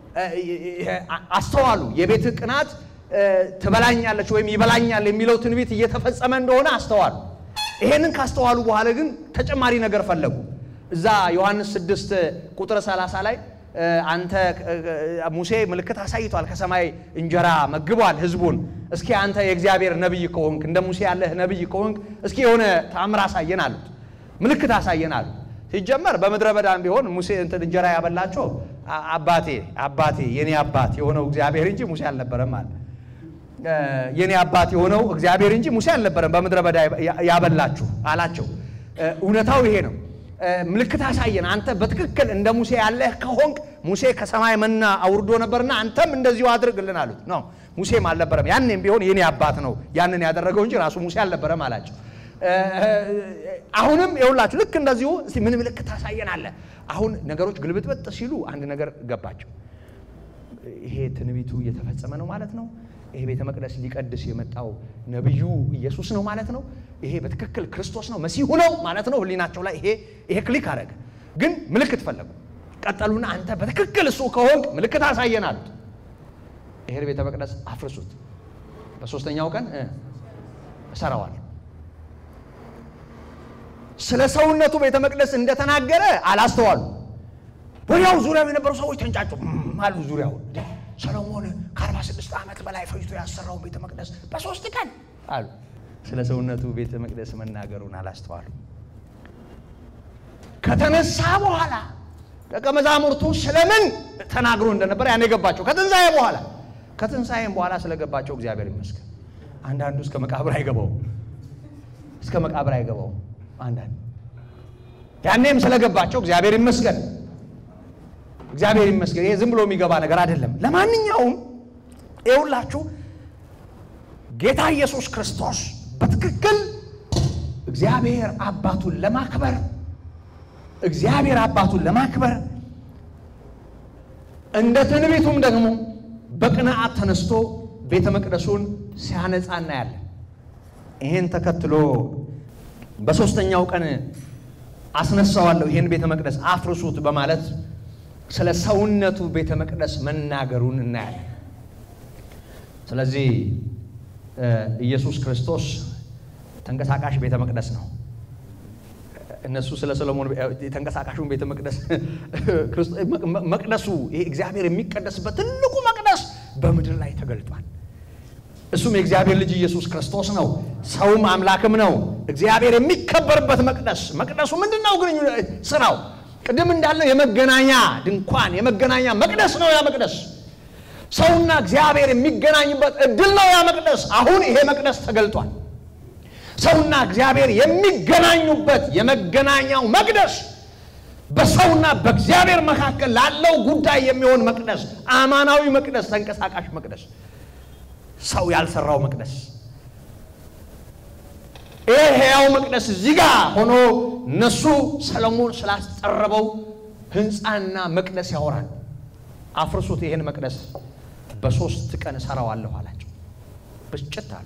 አስተዋሉ። የቤት ቅናት ትበላኛለች ወይም ይበላኛል የሚለው ትንቢት እየተፈጸመ እንደሆነ አስተዋሉ። ይሄንን ካስተዋሉ በኋላ ግን ተጨማሪ ነገር ፈለጉ። እዛ ዮሐንስ 6 ቁጥር 30 ላይ አንተ ሙሴ ምልክት አሳይቷል፣ ከሰማይ እንጀራ መግቧል ህዝቡን። እስኪ አንተ የእግዚአብሔር ነቢይ ከሆንክ እንደ ሙሴ ያለህ ነቢይ ከሆንክ እስኪ የሆነ ታምር አሳየን አሉት፣ ምልክት አሳየን አሉት። ሲጀመር በምድረ በዳም ቢሆን ሙሴ እንትን እንጀራ ያበላቸው አባቴ አባቴ የኔ አባት የሆነው እግዚአብሔር እንጂ ሙሴ አልነበረም አለ። የኔ አባት የሆነው እግዚአብሔር እንጂ ሙሴ አልነበረም በምድረ በዳ ያበላችሁ አላቸው። እውነታው ይሄ ነው። ምልክት አሳየን፣ አንተ በትክክል እንደ ሙሴ ያለህ ከሆንክ ሙሴ ከሰማይ መና አውርዶ ነበርና አንተም እንደዚሁ አድርግልን አሉት። ኖ ሙሴም አልነበረም፣ ያኔም ቢሆን የኔ አባት ነው ያንን ያደረገው እንጂ ራሱ ሙሴ አልነበረም አላቸው። አሁንም የሁላችሁ ልክ እንደዚሁ እስቲ ምን ምልክት ታሳየናለህ? አሁን ነገሮች ግልብጥበጥ ሲሉ አንድ ነገር ገባቸው። ይሄ ትንቢቱ እየተፈጸመ ነው ማለት ነው። ይሄ ቤተ መቅደስ ሊቀድስ የመጣው ነቢዩ ኢየሱስ ነው ማለት ነው። ይሄ በትክክል ክርስቶስ ነው መሲሁ ነው ማለት ነው። ህሊናቸው ላይ ይሄ ይሄ ክሊክ አደረገ። ግን ምልክት ፈለጉ። ቀጠሉና አንተ በትክክል እሱ ከሆንክ ምልክት አሳየን አሉት። ይሄን ቤተ መቅደስ አፍርሱት፣ በሶስተኛው ቀን እ እሰራዋለሁ። ስለ ሰውነቱ ቤተ መቅደስ እንደተናገረ አላስተዋሉ። ወዲያው ዙሪያው የነበሩ ሰዎች ተንጫጩ አሉ። ዙሪያው ሰሎሞን ከአርባ ስድስት ዓመት በላይ ፈጅቶ ያሰራውን ቤተ መቅደስ በሶስት ቀን አሉ። ስለ ሰውነቱ ቤተ መቅደስ መናገሩን አላስተዋሉ። ከተነሳ በኋላ ደቀ መዛሙርቱ ስለምን ተናግሮ እንደነበር ያን የገባቸው ከትንሣኤ በኋላ ከትንሣኤም በኋላ ስለገባቸው እግዚአብሔር ይመስገን። አንዳንዱ እስከ መቃብር አይገባውም፣ እስከ መቃብር አይገባውም። አንዳንድ ያኔም ስለገባቸው እግዚአብሔር ይመስገን፣ እግዚአብሔር ይመስገን። ይሄ ዝም ብሎ የሚገባ ነገር አይደለም። ለማንኛውም ይኸውላችሁ ጌታ ኢየሱስ ክርስቶስ በትክክል እግዚአብሔር አባቱን ለማክበር እግዚአብሔር አባቱን ለማክበር እንደ ትንቢቱም ደግሞ በቅንዓት ተነስቶ ቤተ መቅደሱን ሲያነጻ እናያለን። ይህን ተከትሎ በሦስተኛው ቀን አስነሳዋለሁ ይህን ቤተ መቅደስ አፍርሱት በማለት ስለ ሰውነቱ ቤተ መቅደስ መናገሩን እናያለን። ስለዚህ ኢየሱስ ክርስቶስ ተንቀሳቃሽ ቤተ መቅደስ ነው። እነሱ ስለ ሰሎሞን የተንቀሳቃሹን ቤተ መቅደስ መቅደሱ ይሄ እግዚአብሔር የሚቀደስበት ትልቁ መቅደስ በምድር ላይ ተገልጧል። እሱም የእግዚአብሔር ልጅ ኢየሱስ ክርስቶስ ነው። ሰውም አምላክም ነው። እግዚአብሔር የሚከበርበት መቅደስ መቅደሱ ምንድን ነው? ግንኙ ስራው ቅድም እንዳለው የመገናኛ ድንኳን የመገናኛ መቅደስ ነው። ያ መቅደስ ሰውና እግዚአብሔር የሚገናኝበት እድል ነው። ያ መቅደስ አሁን ይሄ መቅደስ ተገልጧል። ሰውና እግዚአብሔር የሚገናኙበት የመገናኛው መቅደስ በሰውና በእግዚአብሔር መካከል ላለው ጉዳይ የሚሆን መቅደስ፣ አማናዊ መቅደስ፣ ተንቀሳቃሽ መቅደስ፣ ሰው ያልሰራው መቅደስ። ይህ ሕያው መቅደስ እዚህ ጋር ሆኖ እነሱ ሰለሞን ስላስጠረበው ሕንፃና መቅደስ ያወራል። አፍርሱት፣ ይህን መቅደስ በሶስት ቀን እሰራዋለሁ አላቸው። ብስጭት አሉ።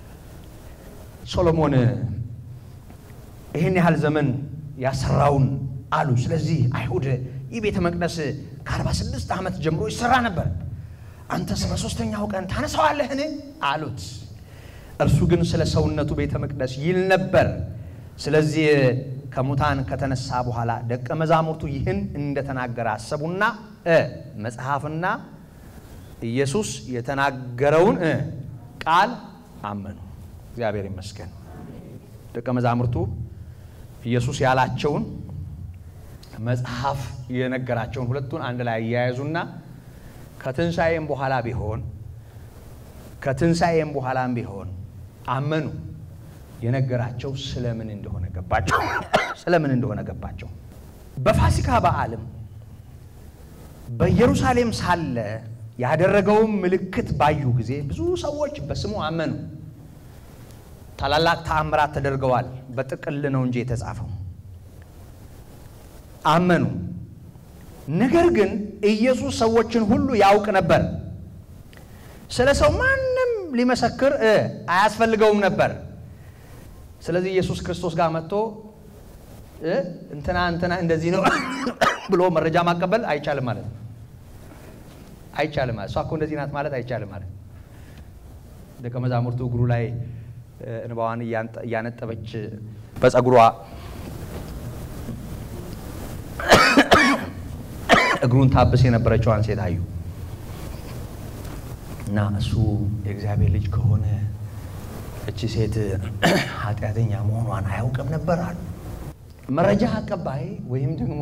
ሶሎሞን ይህን ያህል ዘመን ያሰራውን አሉ። ስለዚህ አይሁድ ይህ ቤተ መቅደስ ከአርባ ስድስት ዓመት ጀምሮ ይሰራ ነበር፣ አንተስ በሦስተኛው ቀን ታነሳዋለህን አሉት። እርሱ ግን ስለ ሰውነቱ ቤተ መቅደስ ይል ነበር። ስለዚህ ከሙታን ከተነሳ በኋላ ደቀ መዛሙርቱ ይህን እንደተናገረ አሰቡና መጽሐፍና ኢየሱስ የተናገረውን ቃል አመኑ። እግዚአብሔር ይመስገን። ደቀ መዛሙርቱ ኢየሱስ ያላቸውን መጽሐፍ የነገራቸውን ሁለቱን አንድ ላይ እያያዙና ከትንሣኤም በኋላ ቢሆን ከትንሣኤም በኋላም ቢሆን አመኑ። የነገራቸው ስለምን እንደሆነ ገባቸው። ስለምን እንደሆነ ገባቸው። በፋሲካ በዓልም በኢየሩሳሌም ሳለ ያደረገውን ምልክት ባዩ ጊዜ ብዙ ሰዎች በስሙ አመኑ። ታላላቅ ተአምራት ተደርገዋል። በጥቅል ነው እንጂ የተጻፈው። አመኑ። ነገር ግን ኢየሱስ ሰዎችን ሁሉ ያውቅ ነበር። ስለ ሰው ማንም ሊመሰክር አያስፈልገውም ነበር። ስለዚህ ኢየሱስ ክርስቶስ ጋር መጥቶ እንትና እንትና እንደዚህ ነው ብሎ መረጃ ማቀበል አይቻልም ማለት ነው። አይቻልም ማለት እሷ እኮ እንደዚህ ናት ማለት አይቻልም ማለት ደቀ መዛሙርቱ እግሩ ላይ እንባዋን እያነጠበች በጸጉሯ እግሩን ታብስ የነበረችዋን ሴት አዩ እና እሱ የእግዚአብሔር ልጅ ከሆነ እቺ ሴት ኃጢአተኛ መሆኗን አያውቅም ነበር አሉ። መረጃ አቀባይ ወይም ደግሞ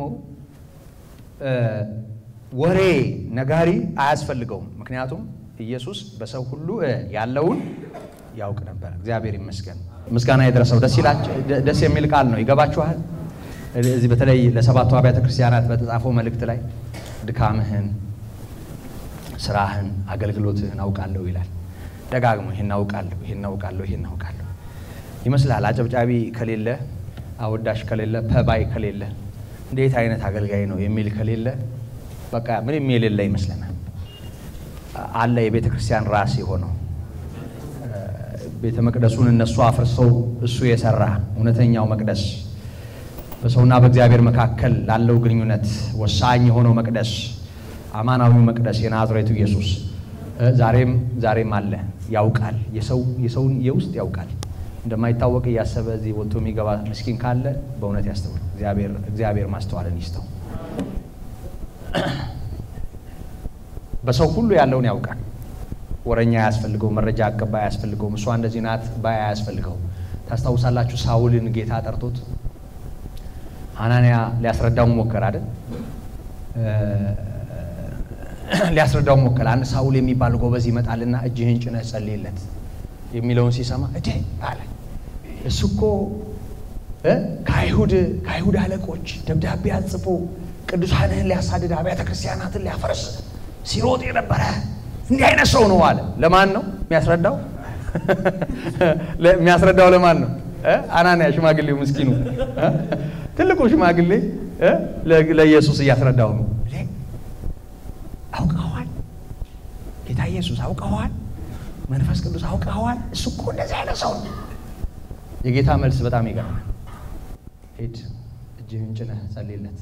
ወሬ ነጋሪ አያስፈልገውም። ምክንያቱም ኢየሱስ በሰው ሁሉ ያለውን ያውቅ ነበር። እግዚአብሔር ይመስገን። ምስጋና የደረሰው ደስ የሚል ቃል ነው። ይገባችኋል? እዚህ በተለይ ለሰባቱ አብያተ ክርስቲያናት በተጻፈው መልእክት ላይ ድካምህን፣ ስራህን፣ አገልግሎትህን አውቃለሁ ይላል። ደጋግሞ ይህን አውቃለሁ፣ ይህን አውቃለሁ፣ ይህን አውቃለሁ ይመስላል። አጨብጫቢ ከሌለ፣ አወዳሽ ከሌለ፣ ፐባይ ከሌለ፣ እንዴት አይነት አገልጋይ ነው የሚል ከሌለ በቃ ምንም የሌለ ይመስለናል። አለ የቤተ ክርስቲያን ራስ የሆነው ቤተ መቅደሱን እነሱ አፍርሰው እሱ የሰራ እውነተኛው መቅደስ በሰውና በእግዚአብሔር መካከል ላለው ግንኙነት ወሳኝ የሆነው መቅደስ አማናዊው መቅደስ የናዝሬቱ ኢየሱስ ዛሬም ዛሬም አለ። ያውቃል፣ የሰው የሰውን የውስጥ ያውቃል። እንደማይታወቅ እያሰበ እዚህ ወጥቶ የሚገባ ምስኪን ካለ በእውነት ያስተውል። እግዚአብሔር እግዚአብሔር ማስተዋልን ይስጠው። በሰው ሁሉ ያለውን ያውቃል። ወረኛ አያስፈልገው፣ መረጃ አቀባይ አያስፈልገውም። እሷ እንደዚህ ናት ባይ አያስፈልገው። ታስታውሳላችሁ ሳውልን ጌታ ጠርቶት ሐናንያ ሊያስረዳው ሞከረ አይደል? ሊያስረዳው ሞከረ። አንድ ሳውል የሚባል ጎበዝ ይመጣልና እጅህን ጭነህ ጸልይለት የሚለውን ሲሰማ እዴ አለ። እሱ እኮ ከአይሁድ ከአይሁድ አለቆች ደብዳቤ አጽፎ ቅዱሳንህን ሊያሳድድ አብያተ ክርስቲያናትን ሊያፈርስ ሲሮጥ የነበረ እንዲህ አይነት ሰው ነው አለ። ለማን ነው የሚያስረዳው? የሚያስረዳው ለማን ነው? አናንያ ሽማግሌው ምስኪኑ ትልቁ ሽማግሌ ለኢየሱስ እያስረዳው ነው። አውቀዋል፣ ጌታ ኢየሱስ አውቀዋል፣ መንፈስ ቅዱስ አውቀዋል። እሱ እኮ እንደዚህ አይነት ሰው ነው። የጌታ መልስ በጣም ይገርማል። ሂድ እጅህን ጭነህ ጸልይለት፣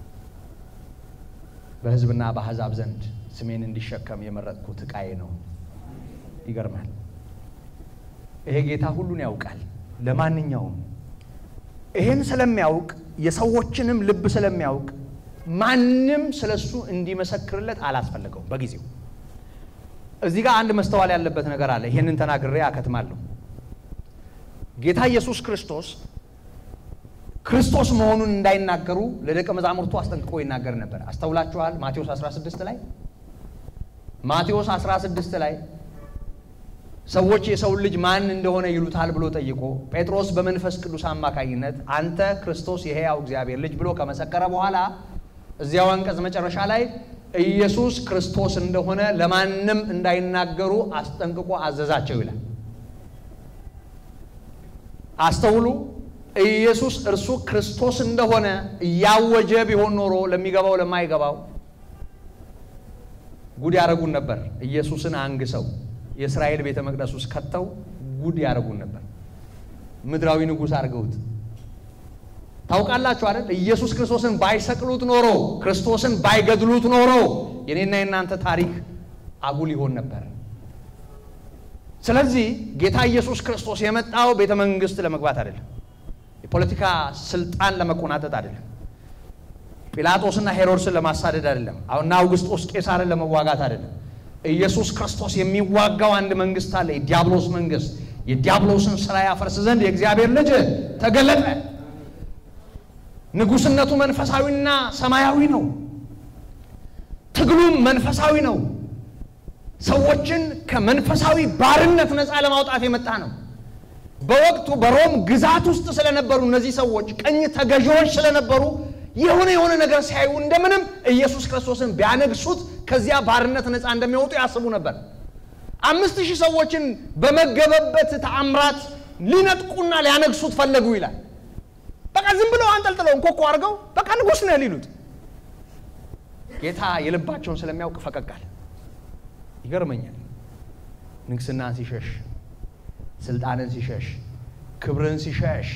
በሕዝብና በአሕዛብ ዘንድ ስሜን እንዲሸከም የመረጥኩት ዕቃዬ ነው። ይገርማል። ይሄ ጌታ ሁሉን ያውቃል። ለማንኛውም ይህን ስለሚያውቅ የሰዎችንም ልብ ስለሚያውቅ ማንም ስለሱ እንዲመሰክርለት አላስፈለገው በጊዜው። እዚህ ጋር አንድ መስተዋል ያለበት ነገር አለ። ይህንን ተናግሬ አከትማለሁ። ጌታ ኢየሱስ ክርስቶስ ክርስቶስ መሆኑን እንዳይናገሩ ለደቀ መዛሙርቱ አስጠንቅቆ ይናገር ነበር። አስተውላችኋል? ማቴዎስ 16 ላይ ማቴዎስ 16 ላይ ሰዎች የሰውን ልጅ ማን እንደሆነ ይሉታል ብሎ ጠይቆ ጴጥሮስ በመንፈስ ቅዱስ አማካኝነት አንተ ክርስቶስ የሕያው እግዚአብሔር ልጅ ብሎ ከመሰከረ በኋላ እዚያው አንቀጽ መጨረሻ ላይ ኢየሱስ ክርስቶስ እንደሆነ ለማንም እንዳይናገሩ አስጠንቅቆ አዘዛቸው ይላል። አስተውሉ። ኢየሱስ እርሱ ክርስቶስ እንደሆነ እያወጀ ቢሆን ኖሮ ለሚገባው ለማይገባው ጉድ ያደረጉን ነበር። ኢየሱስን አንግሰው የእስራኤል ቤተ መቅደስ ውስጥ ከተው ጉድ ያደረጉን ነበር። ምድራዊ ንጉሥ አድርገውት ታውቃላችሁ አይደል? ኢየሱስ ክርስቶስን ባይሰቅሉት ኖሮ ክርስቶስን ባይገድሉት ኖሮ የኔና የናንተ ታሪክ አጉል ይሆን ነበር። ስለዚህ ጌታ ኢየሱስ ክርስቶስ የመጣው ቤተ መንግስት ለመግባት አይደለም። የፖለቲካ ስልጣን ለመቆናጠጥ አይደለም። ጲላጦስና ሄሮድስን ለማሳደድ አይደለም። አሁና አውግስጦስ ቄሳርን ለመዋጋት አይደለም። ኢየሱስ ክርስቶስ የሚዋጋው አንድ መንግስት አለ፣ የዲያብሎስ መንግስት። የዲያብሎስን ስራ ያፈርስ ዘንድ የእግዚአብሔር ልጅ ተገለጠ። ንጉስነቱ መንፈሳዊና ሰማያዊ ነው። ትግሉም መንፈሳዊ ነው። ሰዎችን ከመንፈሳዊ ባርነት ነፃ ለማውጣት የመጣ ነው። በወቅቱ በሮም ግዛት ውስጥ ስለነበሩ እነዚህ ሰዎች ቀኝ ተገዢዎች ስለነበሩ የሆነ የሆነ ነገር ሲያዩ እንደምንም ኢየሱስ ክርስቶስን ቢያነግሱት ከዚያ ባርነት ነፃ እንደሚወጡ ያስቡ ነበር። አምስት ሺህ ሰዎችን በመገበበት ተአምራት ሊነጥቁና ሊያነግሱት ፈለጉ ይላል። በቃ ዝም ብለው አንጠልጥለው እንኮኮ አድርገው በቃ ንጉሥ ነህ ሊሉት፣ ጌታ የልባቸውን ስለሚያውቅ ፈቀቅ አለ። ይገርመኛል። ንግስናን ሲሸሽ፣ ስልጣንን ሲሸሽ፣ ክብርን ሲሸሽ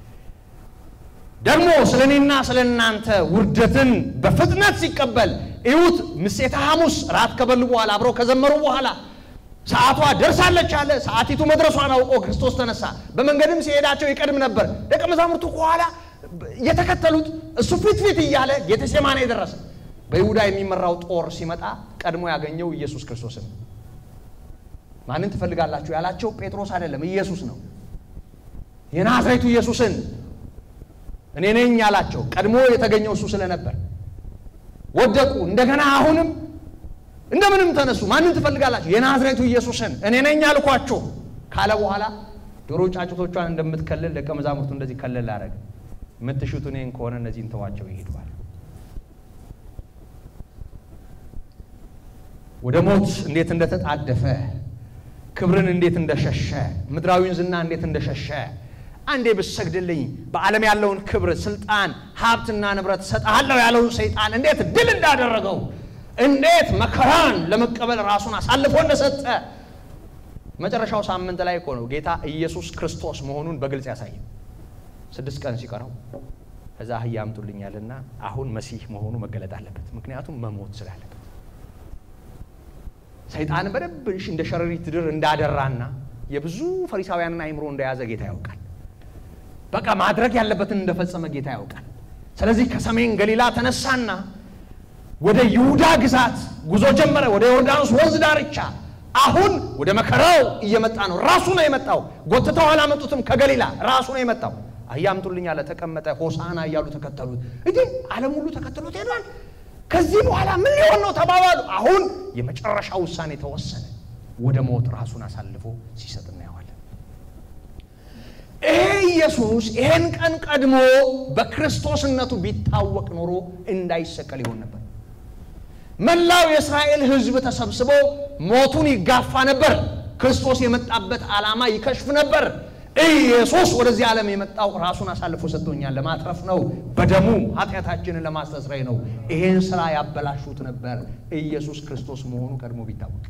ደግሞ ስለ እኔና ስለ እናንተ ውርደትን በፍጥነት ሲቀበል እዩት። ምሴተ ሐሙስ ራት ከበሉ በኋላ አብረው ከዘመሩ በኋላ ሰዓቷ ደርሳለች አለ። ሰዓቲቱ መድረሷን አውቆ ክርስቶስ ተነሳ። በመንገድም ሲሄዳቸው ይቀድም ነበር። ደቀ መዛሙርቱ ከኋላ የተከተሉት እሱ ፊት ፊት እያለ ጌቴሴማኔ የደረሰ በይሁዳ የሚመራው ጦር ሲመጣ ቀድሞ ያገኘው ኢየሱስ ክርስቶስን። ማንን ትፈልጋላችሁ ያላቸው ጴጥሮስ አይደለም፣ ኢየሱስ ነው። የናዝሬቱ ኢየሱስን እኔ ነኝ ያላቸው ቀድሞ የተገኘው እሱ ስለነበር ወደቁ። እንደገና አሁንም እንደምንም ተነሱ። ማንን ትፈልጋላችሁ? የናዝሬቱ ኢየሱስን እኔ ነኝ አልኳችሁ ካለ በኋላ ዶሮ ጫጩቶቿን እንደምትከልል ደቀ መዛሙርቱ እንደዚህ ከልል አደረገ። የምትሹት እኔን ከሆነ እነዚህን ተዋቸው ይሄዷል። ወደ ሞት እንዴት እንደተጣደፈ ክብርን እንዴት እንደሸሸ ምድራዊን ዝና እንዴት እንደሸሸ አንዴ ብሰግድልኝ በዓለም ያለውን ክብር፣ ስልጣን፣ ሀብትና ንብረት ሰጥሃለሁ ያለውን ሰይጣን እንዴት ድል እንዳደረገው እንዴት መከራን ለመቀበል ራሱን አሳልፎ እንደሰጠ መጨረሻው ሳምንት ላይ እኮ ነው ጌታ ኢየሱስ ክርስቶስ መሆኑን በግልጽ ያሳየ። ስድስት ቀን ሲቀረው ከዛ አህያ አምጡልኛልና አሁን መሲህ መሆኑ መገለጥ አለበት። ምክንያቱም መሞት ስላለበት ሰይጣን በደንብ እንደ ሸረሪት ድር እንዳደራና የብዙ ፈሪሳውያንን አይምሮ እንደያዘ ጌታ ያውቃል። በቃ ማድረግ ያለበትን እንደፈጸመ ጌታ ያውቃል። ስለዚህ ከሰሜን ገሊላ ተነሳና ወደ ይሁዳ ግዛት ጉዞ ጀመረ። ወደ ዮርዳኖስ ወንዝ ዳርቻ አሁን ወደ መከራው እየመጣ ነው። ራሱ ነው የመጣው። ጎትተው አላመጡትም። ከገሊላ ራሱ ነው የመጣው። አህያ አምጡልኝ አለ። ተቀመጠ። ሆሳና እያሉ ተከተሉት። እንዲህ ዓለም ሁሉ ተከትሎት ሄዷል። ከዚህ በኋላ ምን ሊሆን ነው ተባባሉ። አሁን የመጨረሻ ውሳኔ ተወሰነ። ወደ ሞት ራሱን አሳልፎ ሲሰጥ እናየዋለን። ይሄ ኢየሱስ ይሄን ቀን ቀድሞ በክርስቶስነቱ ቢታወቅ ኖሮ እንዳይሰቀል ይሆን ነበር። መላው የእስራኤል ሕዝብ ተሰብስቦ ሞቱን ይጋፋ ነበር። ክርስቶስ የመጣበት ዓላማ ይከሽፍ ነበር። ኢየሱስ ወደዚህ ዓለም የመጣው ራሱን አሳልፎ ሰጥቶኛል ለማትረፍ ነው። በደሙ ኃጢአታችንን ለማስተስረይ ነው። ይሄን ስራ ያበላሹት ነበር ኢየሱስ ክርስቶስ መሆኑ ቀድሞ ቢታወቅ።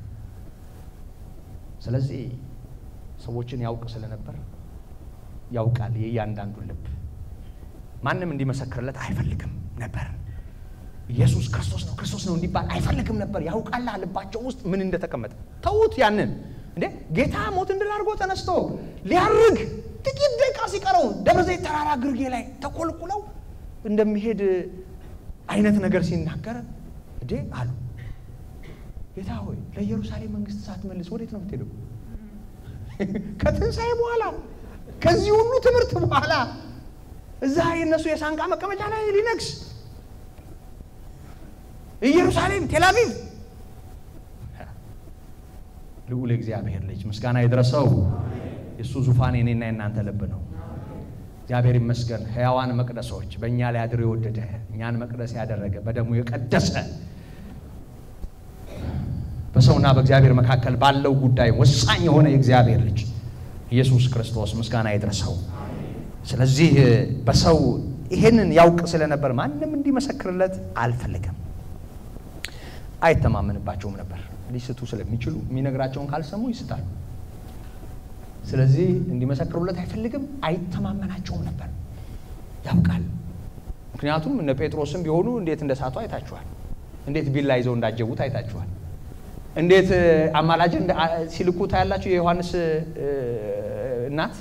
ስለዚህ ሰዎችን ያውቅ ስለነበር ያውቃል የእያንዳንዱን ልብ። ማንም እንዲመሰክርለት አይፈልግም ነበር። ኢየሱስ ክርስቶስ ነው ክርስቶስ ነው እንዲባል አይፈልግም ነበር። ያውቃላ ልባቸው ውስጥ ምን እንደተቀመጠ። ተዉት ያንን እንዴ ጌታ ሞት እንድል አድርጎ ተነስቶ ሊያርግ ጥቂት ደቂቃ ሲቀረው ደብረ ዘይት ተራራ ግርጌ ላይ ተኮልኩለው እንደሚሄድ አይነት ነገር ሲናገር እንዴ አሉ። ጌታ ሆይ ለኢየሩሳሌም መንግስት ሳትመልስ ወዴት ነው የምትሄደው? ከትንሣኤ በኋላ ከዚህ ሁሉ ትምህርት በኋላ እዛ የእነሱ የሳንቃ መቀመጫ ላይ ሊነግስ ኢየሩሳሌም ቴልአቪቭ ልዑል እግዚአብሔር ልጅ ምስጋና ይድረሰው። የእሱ ዙፋን የኔና የናንተ ልብ ነው። እግዚአብሔር ይመስገን። ሕያዋን መቅደሶች በእኛ ላይ አድሮ የወደደ እኛን መቅደስ ያደረገ በደሙ የቀደሰ በሰውና በእግዚአብሔር መካከል ባለው ጉዳይ ወሳኝ የሆነ የእግዚአብሔር ልጅ ኢየሱስ ክርስቶስ ምስጋና ይድረሰው። ስለዚህ በሰው ይሄንን ያውቅ ስለነበር ማንም እንዲመሰክርለት አልፈለገም። አይተማመንባቸውም ነበር። ሊስቱ ስለሚችሉ የሚነግራቸውን ካልሰሙ ይስታሉ። ስለዚህ እንዲመሰክሩለት አይፈልግም፣ አይተማመናቸውም ነበር። ያውቃል። ምክንያቱም እነ ጴጥሮስም ቢሆኑ እንዴት እንደ ሳቱ አይታችኋል። እንዴት ቢላ ይዘው እንዳጀቡት አይታችኋል። እንዴት አማላጅ ሲልኩ ታያላችሁ። የዮሐንስ እናት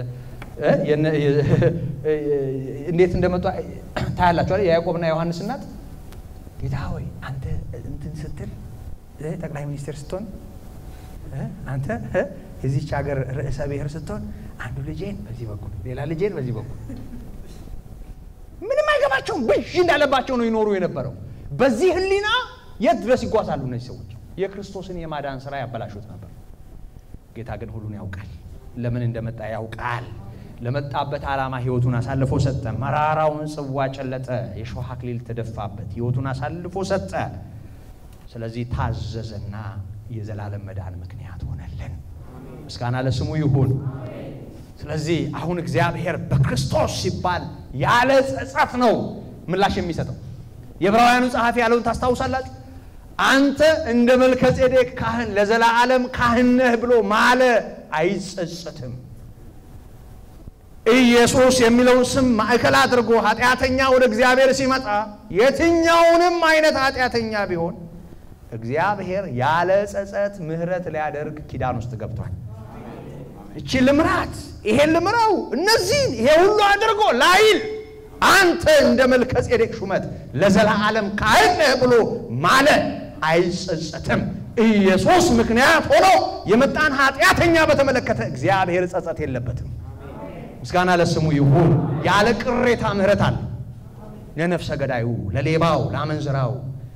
እንዴት እንደመጡ ታያላችኋል። የያዕቆብና የዮሐንስ እናት ጌታ ሆይ አንተ እንትን ስትል ጠቅላይ ሚኒስትር ስትሆን አንተ የዚች ሀገር ርዕሰ ብሔር ስትሆን አንዱ ልጄን በዚህ በኩል ሌላ ልጄን በዚህ በኩል ምንም አይገባቸውም። ብዥ እንዳለባቸው ነው ይኖሩ የነበረው። በዚህ ሕሊና የት ድረስ ይጓዛሉ እነዚህ ሰዎች? የክርስቶስን የማዳን ስራ ያበላሹት ነበር። ጌታ ግን ሁሉን ያውቃል። ለምን እንደመጣ ያውቃል። ለመጣበት ዓላማ ሕይወቱን አሳልፎ ሰጠ። መራራውን ጽዋ ጨለጠ። የሾህ አክሊል ተደፋበት። ሕይወቱን አሳልፎ ሰጠ። ስለዚህ ታዘዘና የዘላለም መዳን ምክንያት ሆነልን። ምስጋና ለስሙ ይሁን። ስለዚህ አሁን እግዚአብሔር በክርስቶስ ሲባል ያለ ጸጸት ነው ምላሽ የሚሰጠው። የዕብራውያኑ ጸሐፊ ያለውን ታስታውሳላችሁ። አንተ እንደ መልከ ጼዴቅ ካህን ለዘላለም ካህን ነህ ብሎ ማለ፣ አይጸጸትም። ኢየሱስ የሚለውን ስም ማዕከል አድርጎ ኃጢአተኛ ወደ እግዚአብሔር ሲመጣ የትኛውንም አይነት ኃጢአተኛ ቢሆን እግዚአብሔር ያለ ጸጸት ምሕረት ሊያደርግ ኪዳን ውስጥ ገብቷል። እቺ ልምራት፣ ይሄን ልምራው፣ እነዚህን ይሄ ሁሉ አድርጎ ላይል አንተ እንደ መልከ ጼዴቅ ሹመት ለዘላለም ካህን ነህ ብሎ ማለ፣ አይጸጸትም። ኢየሱስ ምክንያት ሆኖ የመጣን ኃጢአተኛ በተመለከተ እግዚአብሔር ጸጸት የለበትም። ምስጋና ለስሙ ይሁን። ያለ ቅሬታ ምሕረት አለ ለነፍሰ ገዳዩ፣ ለሌባው፣ ለአመንዝራው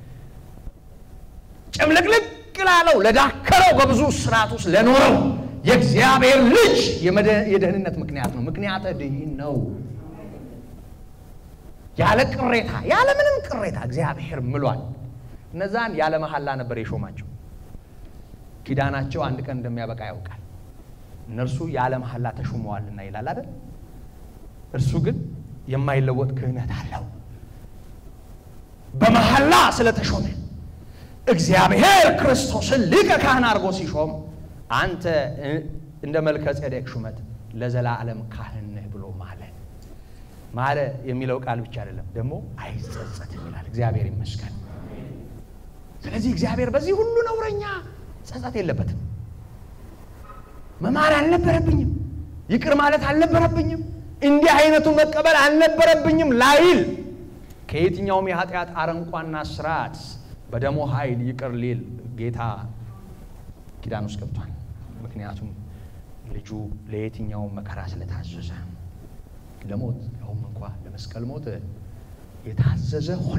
ጭምልቅልቅ ላለው ለዳከረው በብዙ ስርዓት ውስጥ ለኖረው የእግዚአብሔር ልጅ የደህንነት ምክንያት ነው። ምክንያተ ድኅን ነው። ያለ ቅሬታ ያለ ምንም ቅሬታ እግዚአብሔር ምሏል። እነዛን ያለ መሐላ ነበር የሾማቸው። ኪዳናቸው አንድ ቀን እንደሚያበቃ ያውቃል። እነርሱ ያለ መሐላ ተሾመዋልና ይላል አይደል? እርሱ ግን የማይለወጥ ክህነት አለው። በመሐላ ስለተሾመ እግዚአብሔር ክርስቶስን ሊቀ ካህን አድርጎ ሲሾም አንተ እንደ መልከ ጼዴቅ ሹመት ለዘላለም ካህን ነህ ብሎ ማለ። ማለ የሚለው ቃል ብቻ አይደለም፣ ደግሞ አይጸጸትም ይላል። እግዚአብሔር ይመስገን። ስለዚህ እግዚአብሔር በዚህ ሁሉ ነውረኛ ጸጸት የለበትም። መማር አልነበረብኝም፣ ይቅር ማለት አልነበረብኝም፣ እንዲህ አይነቱ መቀበል አልነበረብኝም ላይል ከየትኛውም የኃጢአት አረንቋና ስርዓት በደሞ ኃይል ይቅር ሊል ጌታ ኪዳን ውስጥ ገብቷል። ምክንያቱም ልጁ ለየትኛውም መከራ ስለታዘዘ ለሞት ያውም እንኳ ለመስቀል ሞት የታዘዘ ሆነ።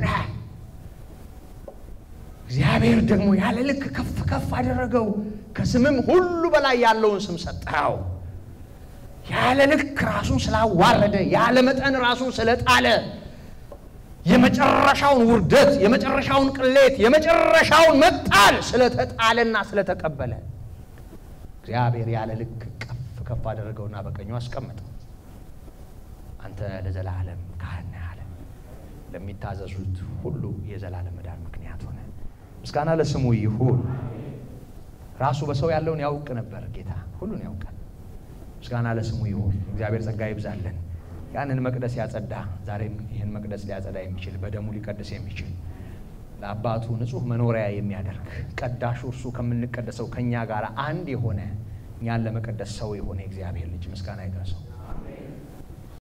እግዚአብሔር ደግሞ ያለ ልክ ከፍ ከፍ አደረገው፣ ከስምም ሁሉ በላይ ያለውን ስም ሰጠው። ያለ ልክ ራሱን ስላዋረደ፣ ያለ መጠን ራሱን ስለጣለ፣ የመጨረሻውን ውርደት፣ የመጨረሻውን ቅሌት፣ የመጨረሻውን መጣል ስለተጣለና ስለተቀበለ እግዚአብሔር ያለ ልክ ከፍ ከፍ አደረገውና በቀኙ አስቀመጠው። አንተ ለዘላለም ካህን ነህ አለ። ለሚታዘዙት ሁሉ የዘላለም መዳን ምክንያት ሆነ። ምስጋና ለስሙ ይሁን። ራሱ በሰው ያለውን ያውቅ ነበር ጌታ፣ ሁሉን ያውቃል። ምስጋና ለስሙ ይሁን። እግዚአብሔር ጸጋ ይብዛለን። ያንን መቅደስ ያጸዳ፣ ዛሬም ይህን መቅደስ ሊያጸዳ የሚችል በደሙ ሊቀድስ የሚችል ለአባቱ ንጹሕ መኖሪያ የሚያደርግ ቀዳሹ እርሱ ከምንቀደሰው ከእኛ ጋር አንድ የሆነ እኛን ለመቀደስ ሰው የሆነ የእግዚአብሔር ልጅ ምስጋና ይድረሰው።